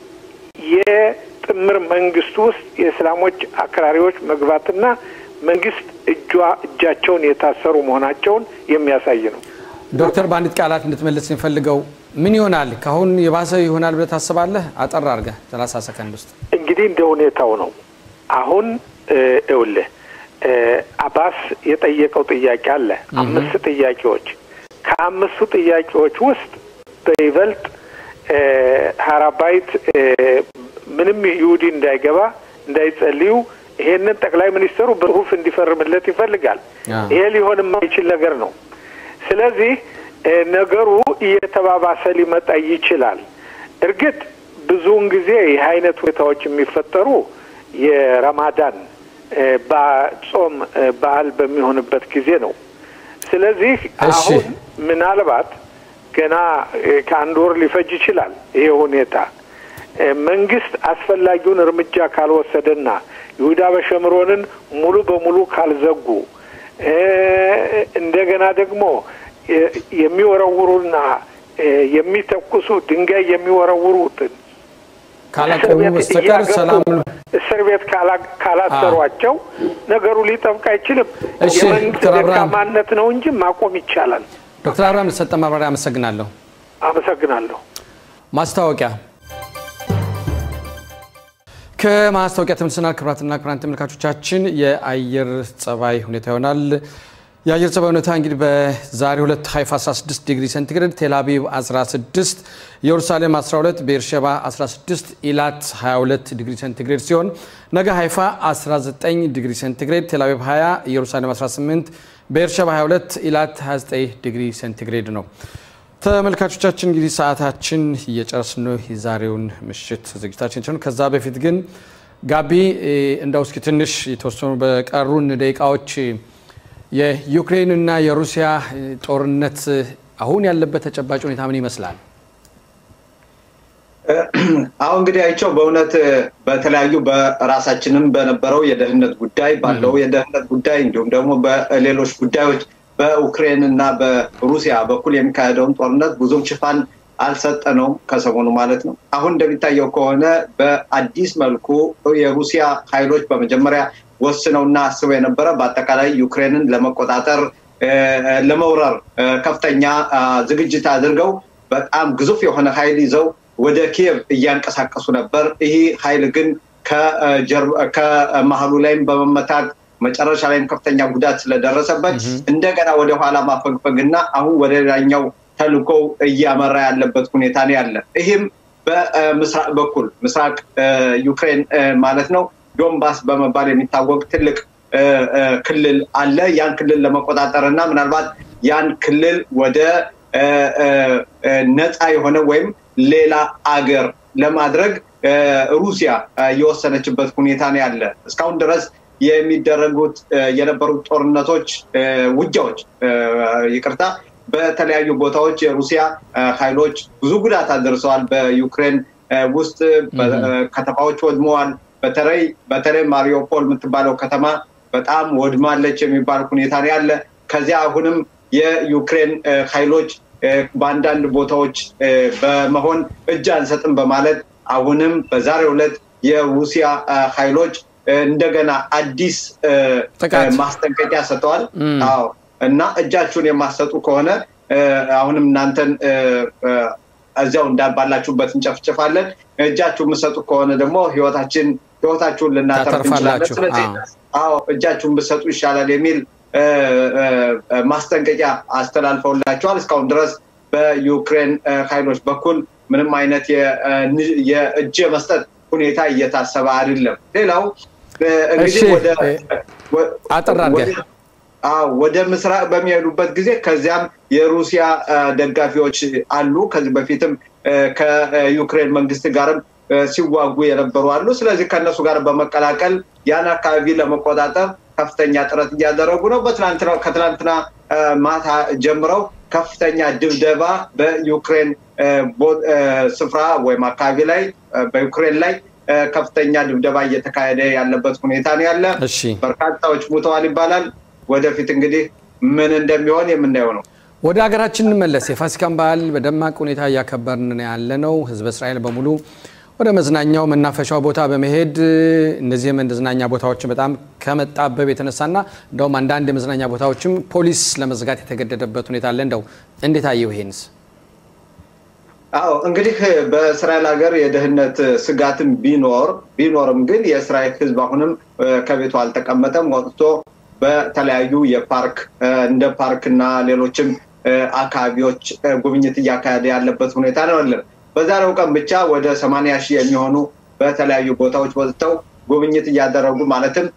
የጥምር መንግስት ውስጥ የእስላሞች አክራሪዎች መግባትና መንግስት እጇ እጃቸውን የታሰሩ መሆናቸውን የሚያሳይ ነው። ዶክተር በአንዲት ቃላት እንድትመልስ የሚፈልገው ምን ይሆናል? ከአሁን የባሰ ይሆናል ብለህ ታስባለህ? አጠር አድርገህ ሰላሳ ሰከንድ ውስጥ እንግዲህ እንደ ሁኔታው ነው። አሁን እውልህ አባስ የጠየቀው ጥያቄ አለ። አምስት ጥያቄዎች ከአምስቱ ጥያቄዎች ውስጥ በይበልጥ ሀራባይት ምንም ይሁዲ እንዳይገባ እንዳይጸልዩ ይሄንን ጠቅላይ ሚኒስትሩ በጽሁፍ እንዲፈርምለት ይፈልጋል። ይሄ ሊሆን የማይችል ነገር ነው። ስለዚህ ነገሩ እየተባባሰ ሊመጣ ይችላል። እርግጥ ብዙውን ጊዜ ይህ አይነት ሁኔታዎች የሚፈጠሩ የረማዳን ጾም በዓል በሚሆንበት ጊዜ ነው። ስለዚህ አሁን ምናልባት ገና ከአንድ ወር ሊፈጅ ይችላል ይሄ ሁኔታ መንግስት አስፈላጊውን እርምጃ ካልወሰደና ይሁዳ በሸምሮንን ሙሉ በሙሉ ካልዘጉ እንደገና ደግሞ የሚወረውሩና የሚተኩሱ ድንጋይ የሚወረውሩትን ካላቆሙ በስተቀር ሰላም እስር ቤት ካላሰሯቸው ነገሩ ሊጠብቅ አይችልም። እሺ፣ የመንግስት ዶክተር አብርሃም ደካማነት ነው እንጂ ማቆም ይቻላል። ዶክተር አብርሃም ለሰጠ ማብራሪያ አመሰግናለሁ። አመሰግናለሁ። ማስታወቂያ ከማስታወቂያ ተመልሰናል። ክቡራትና ክቡራን ተመልካቾቻችን የአየር ጸባይ ሁኔታ ይሆናል። የአየር ጸባይ ሁኔታ እንግዲህ በዛሬ ሁለት ሀይፋ 16 ዲግሪ ሴንቲግሬድ፣ ቴልአቪቭ 16፣ ኢየሩሳሌም 12፣ ቤርሸባ 16፣ ኢላት 22 ዲግሪ ሴንቲግሬድ ሲሆን ነገ ሀይፋ 19 ዲግሪ ሴንቲግሬድ፣ ቴልአቪቭ 20፣ ኢየሩሳሌም 18፣ ቤርሸባ 22፣ ኢላት 29 ዲግሪ ሴንቲግሬድ ነው። ተመልካቾቻችን እንግዲህ ሰዓታችን እየጨረስን ነው የዛሬውን ምሽት ዝግጅታችን ሲሆን ከዛ በፊት ግን ጋቢ እንደው እስኪ ትንሽ የተወሰኑ በቀሩን ደቂቃዎች የዩክሬንና የሩሲያ ጦርነት አሁን ያለበት ተጨባጭ ሁኔታ ምን ይመስላል? አሁን እንግዲህ አይቸው በእውነት በተለያዩ በራሳችንም በነበረው የደህንነት ጉዳይ ባለው የደህንነት ጉዳይ እንዲሁም ደግሞ በሌሎች ጉዳዮች በኡክሬን እና በሩሲያ በኩል የሚካሄደውን ጦርነት ብዙም ሽፋን አልሰጠነውም ከሰሞኑ ማለት ነው። አሁን እንደሚታየው ከሆነ በአዲስ መልኩ የሩሲያ ኃይሎች በመጀመሪያ ወስነውና አስበው የነበረ በአጠቃላይ ዩክሬንን ለመቆጣጠር ለመውረር ከፍተኛ ዝግጅት አድርገው በጣም ግዙፍ የሆነ ኃይል ይዘው ወደ ኪየቭ እያንቀሳቀሱ ነበር። ይህ ኃይል ግን ከመሀሉ ላይም በመመታት መጨረሻ ላይም ከፍተኛ ጉዳት ስለደረሰበት እንደገና ወደ ኋላ ማፈግፈግ እና አሁን ወደ ሌላኛው ተልኮ እያመራ ያለበት ሁኔታ ነው ያለ። ይህም በምስራቅ በኩል ምስራቅ ዩክሬን ማለት ነው ዶንባስ በመባል የሚታወቅ ትልቅ ክልል አለ። ያን ክልል ለመቆጣጠር እና ምናልባት ያን ክልል ወደ ነፃ የሆነ ወይም ሌላ አገር ለማድረግ ሩሲያ የወሰነችበት ሁኔታ ነው ያለ። እስካሁን ድረስ የሚደረጉት የነበሩት ጦርነቶች፣ ውጊያዎች ይቅርታ፣ በተለያዩ ቦታዎች የሩሲያ ኃይሎች ብዙ ጉዳት አድርሰዋል። በዩክሬን ውስጥ ከተማዎች ወድመዋል። በተለይ በተለይ ማሪዮፖል የምትባለው ከተማ በጣም ወድማለች የሚባል ሁኔታ ነው ያለ። ከዚያ አሁንም የዩክሬን ኃይሎች በአንዳንድ ቦታዎች በመሆን እጅ አንሰጥም በማለት አሁንም በዛሬው ዕለት የሩሲያ ኃይሎች እንደገና አዲስ ማስጠንቀቂያ ሰጥተዋል። አዎ እና እጃችሁን የማሰጡ ከሆነ አሁንም እናንተን እዚያው ባላችሁበት እንጨፍጭፋለን። እጃችሁ የምሰጡ ከሆነ ደግሞ ህይወታችን ህይወታችሁን ልናተርፍ እንችላለን። ስለዚህ አዎ እጃችሁን ብሰጡ ይሻላል የሚል ማስጠንቀቂያ አስተላልፈውላቸዋል። እስካሁን ድረስ በዩክሬን ኃይሎች በኩል ምንም አይነት የእጅ መስጠት ሁኔታ እየታሰበ አይደለም። ሌላው እንግዲህ አጠር አድርገህ ወደ ምስራቅ በሚሄዱበት ጊዜ ከዚያም የሩሲያ ደጋፊዎች አሉ። ከዚህ በፊትም ከዩክሬን መንግስት ጋርም ሲዋጉ የነበሩ አሉ። ስለዚህ ከእነሱ ጋር በመቀላቀል ያን አካባቢ ለመቆጣጠር ከፍተኛ ጥረት እያደረጉ ነው። ከትላንትና ማታ ጀምረው ከፍተኛ ድብደባ በዩክሬን ስፍራ ወይም አካባቢ ላይ በዩክሬን ላይ ከፍተኛ ድብደባ እየተካሄደ ያለበት ሁኔታ ነው ያለ። በርካታዎች ሙተዋል ይባላል። ወደፊት እንግዲህ ምን እንደሚሆን የምናየው ነው። ወደ ሀገራችን እንመለስ። የፋሲካን በዓል በደማቅ ሁኔታ እያከበርን ያለ ነው። ህዝበ እስራኤል በሙሉ ወደ መዝናኛው መናፈሻው ቦታ በመሄድ እነዚህ የመዝናኛ ቦታዎችን በጣም ከመጣበብ የተነሳና እንደውም አንዳንድ የመዝናኛ ቦታዎችም ፖሊስ ለመዝጋት የተገደደበት ሁኔታ አለ። እንደው እንዴት አየው ይሄንስ? አዎ እንግዲህ በእስራኤል ሀገር የደህንነት ስጋትም ቢኖር ቢኖርም ግን የእስራኤል ህዝብ አሁንም ከቤቱ አልተቀመጠም። ወጥቶ በተለያዩ የፓርክ እንደ ፓርክ እና ሌሎችም አካባቢዎች ጉብኝት እያካሄደ ያለበት ሁኔታ ነው ያለን። በዛሬው ቀን ብቻ ወደ ሰማንያ ሺህ የሚሆኑ በተለያዩ ቦታዎች ወጥተው ጉብኝት እያደረጉ ማለትም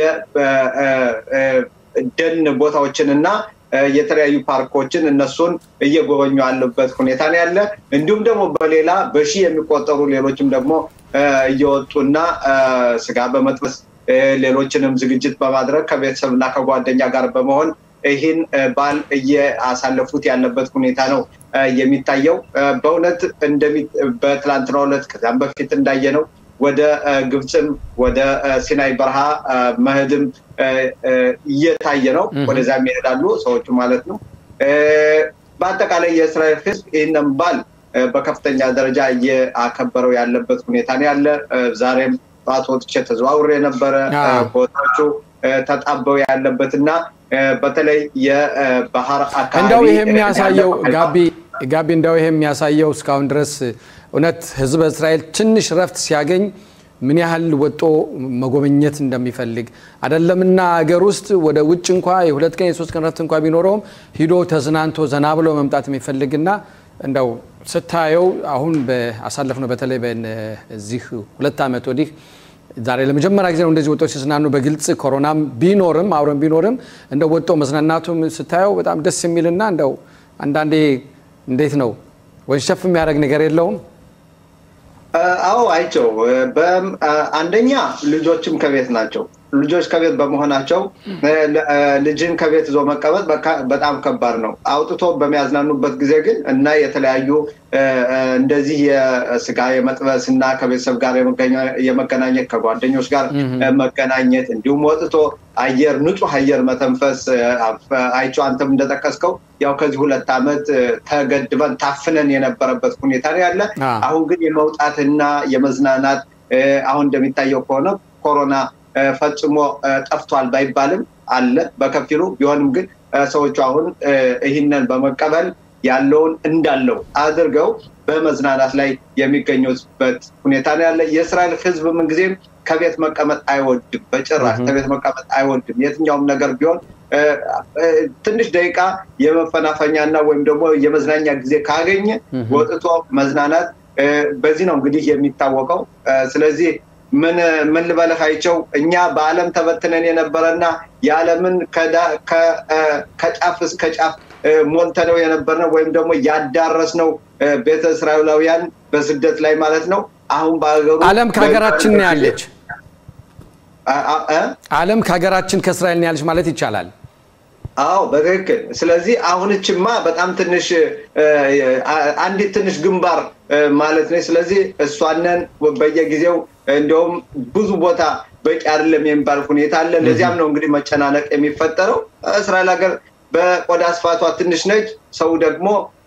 የደን ቦታዎችን እና የተለያዩ ፓርኮችን እነሱን እየጎበኙ ያለበት ሁኔታ ነው ያለ። እንዲሁም ደግሞ በሌላ በሺህ የሚቆጠሩ ሌሎችም ደግሞ እየወጡና ስጋ በመጥበስ ሌሎችንም ዝግጅት በማድረግ ከቤተሰብ እና ከጓደኛ ጋር በመሆን ይህን በዓል እያሳለፉት ያለበት ሁኔታ ነው የሚታየው። በእውነት በትላንትናው ዕለት ከዚያም በፊት እንዳየ ነው ወደ ግብፅም ወደ ሲናይ በረሃ መሄድም እየታየ ነው። ወደዚያም ይሄዳሉ ሰዎቹ ማለት ነው። በአጠቃላይ የእስራኤል ሕዝብ ይህንን በዓል በከፍተኛ ደረጃ እያከበረው ያለበት ሁኔታ ነው ያለ። ዛሬም ጠዋት ወጥቼ ተዘዋውሬ የነበረ ቦታዎቹ ተጣበው ያለበት እና በተለይ የባህር አካባቢ እንደው ይሄ የሚያሳየው ጋቢ ጋቢ እንደው ይሄ የሚያሳየው እስካሁን ድረስ እውነት ህዝበ እስራኤል ትንሽ ረፍት ሲያገኝ ምን ያህል ወጦ መጎብኘት እንደሚፈልግ አይደለምና ሀገር ውስጥ ወደ ውጭ እንኳ የሁለት ቀን የሶስት ቀን ረፍት እንኳ ቢኖረውም ሂዶ ተዝናንቶ ዘና ብሎ መምጣት የሚፈልግና እንደው ስታየው አሁን አሳለፍነው በተለይ በዚህ ሁለት ዓመት ወዲህ ዛሬ ለመጀመሪያ ጊዜ ነው እንደዚህ ወጥተው ሲዝናኑ በግልጽ ኮሮናም ቢኖርም አብረን ቢኖርም እንደው ወጥቶ መዝናናቱም ስታየው በጣም ደስ የሚልና እንደው አንዳንዴ እንዴት ነው ወንሸፍ የሚያደርግ ነገር የለውም? አዎ አይቸው። አንደኛ ልጆችም ከቤት ናቸው። ልጆች ከቤት በመሆናቸው ልጅን ከቤት ይዞ መቀመጥ በጣም ከባድ ነው። አውጥቶ በሚያዝናኑበት ጊዜ ግን እና የተለያዩ እንደዚህ የስጋ የመጥበስ እና ከቤተሰብ ጋር የመገናኘት ከጓደኞች ጋር መገናኘት እንዲሁም ወጥቶ አየር ንጹህ አየር መተንፈስ አይቸው አንተም እንደጠቀስከው ያው ከዚህ ሁለት ዓመት ተገድበን ታፍነን የነበረበት ሁኔታ ነው ያለ። አሁን ግን የመውጣትና የመዝናናት አሁን እንደሚታየው ከሆነ ኮሮና ፈጽሞ ጠፍቷል ባይባልም አለ በከፊሉ ቢሆንም ግን ሰዎቹ አሁን ይህንን በመቀበል ያለውን እንዳለው አድርገው በመዝናናት ላይ የሚገኙበት ሁኔታ ነው ያለ። የእስራኤል ሕዝብ ምንጊዜም ከቤት መቀመጥ አይወድም፣ በጭራሽ ከቤት መቀመጥ አይወድም። የትኛውም ነገር ቢሆን ትንሽ ደቂቃ የመፈናፈኛና ወይም ደግሞ የመዝናኛ ጊዜ ካገኘ ወጥቶ መዝናናት በዚህ ነው እንግዲህ የሚታወቀው። ስለዚህ ምን ምን ልበልህ አይቸው እኛ በዓለም ተበትነን የነበረና የዓለምን ከጫፍ እስከ ጫፍ ሞልተነው የነበርነው ወይም ደግሞ ያዳረስነው ቤተ እስራኤላውያን በስደት ላይ ማለት ነው። አሁን በሀገሩ ዓለም ከሀገራችን ነው ያለች ዓለም ከሀገራችን ከእስራኤል ነው ያለች ማለት ይቻላል። አዎ በትክክል። ስለዚህ አሁንችማ በጣም ትንሽ አንዲት ትንሽ ግንባር ማለት ነው። ስለዚህ እሷንን በየጊዜው እንደውም ብዙ ቦታ በቂ አይደለም የሚባል ሁኔታ አለ። ለዚያም ነው እንግዲህ መጨናነቅ የሚፈጠረው። እስራኤል ሀገር በቆዳ ስፋቷ ትንሽ ነች። ሰው ደግሞ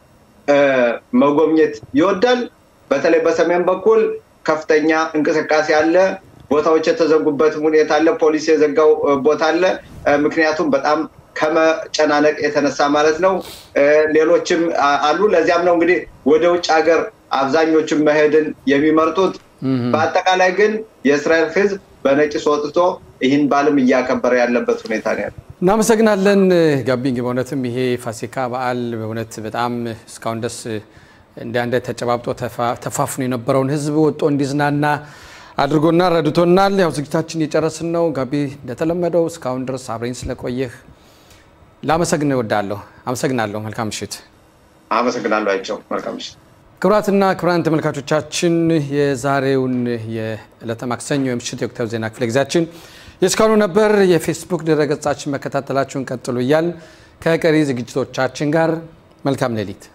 መጎብኘት ይወዳል። በተለይ በሰሜን በኩል ከፍተኛ እንቅስቃሴ አለ። ቦታዎች የተዘጉበት ሁኔታ አለ። ፖሊስ የዘጋው ቦታ አለ። ምክንያቱም በጣም ከመጨናነቅ የተነሳ ማለት ነው። ሌሎችም አሉ። ለዚያም ነው እንግዲህ ወደ ውጭ ሀገር አብዛኞቹም መሄድን የሚመርጡት። በአጠቃላይ ግን የእስራኤል ሕዝብ በነቂስ ወጥቶ ይህን በዓልም እያከበረ ያለበት ሁኔታ ነው ያለው። እናመሰግናለን ጋቢንግ። በእውነትም ይሄ ፋሲካ በዓል በእውነት በጣም እስካሁን ደስ እንደ አንድ ተጨባብጦ ተፋፍኖ የነበረውን ሕዝብ ወጦ እንዲዝናና አድርጎና ረድቶናል። ያው ዝግጅታችን እየጨረስን ነው። ጋቢ እንደተለመደው እስካሁን ድረስ አብረኝ ስለቆየህ ላመሰግን እወዳለሁ። አመሰግናለሁ። መልካም ምሽት። አመሰግናለሁ አይቸው። መልካም ምሽት። ክቡራትና ክቡራን ተመልካቾቻችን የዛሬውን የዕለተ ማክሰኞ የምሽት የወቅታዊ ዜና ክፍለ ጊዜያችን የእስካሁኑ ነበር። የፌስቡክ ድረገጻችን መከታተላችሁን ቀጥሉ እያል ከቀሪ ዝግጅቶቻችን ጋር መልካም ሌሊት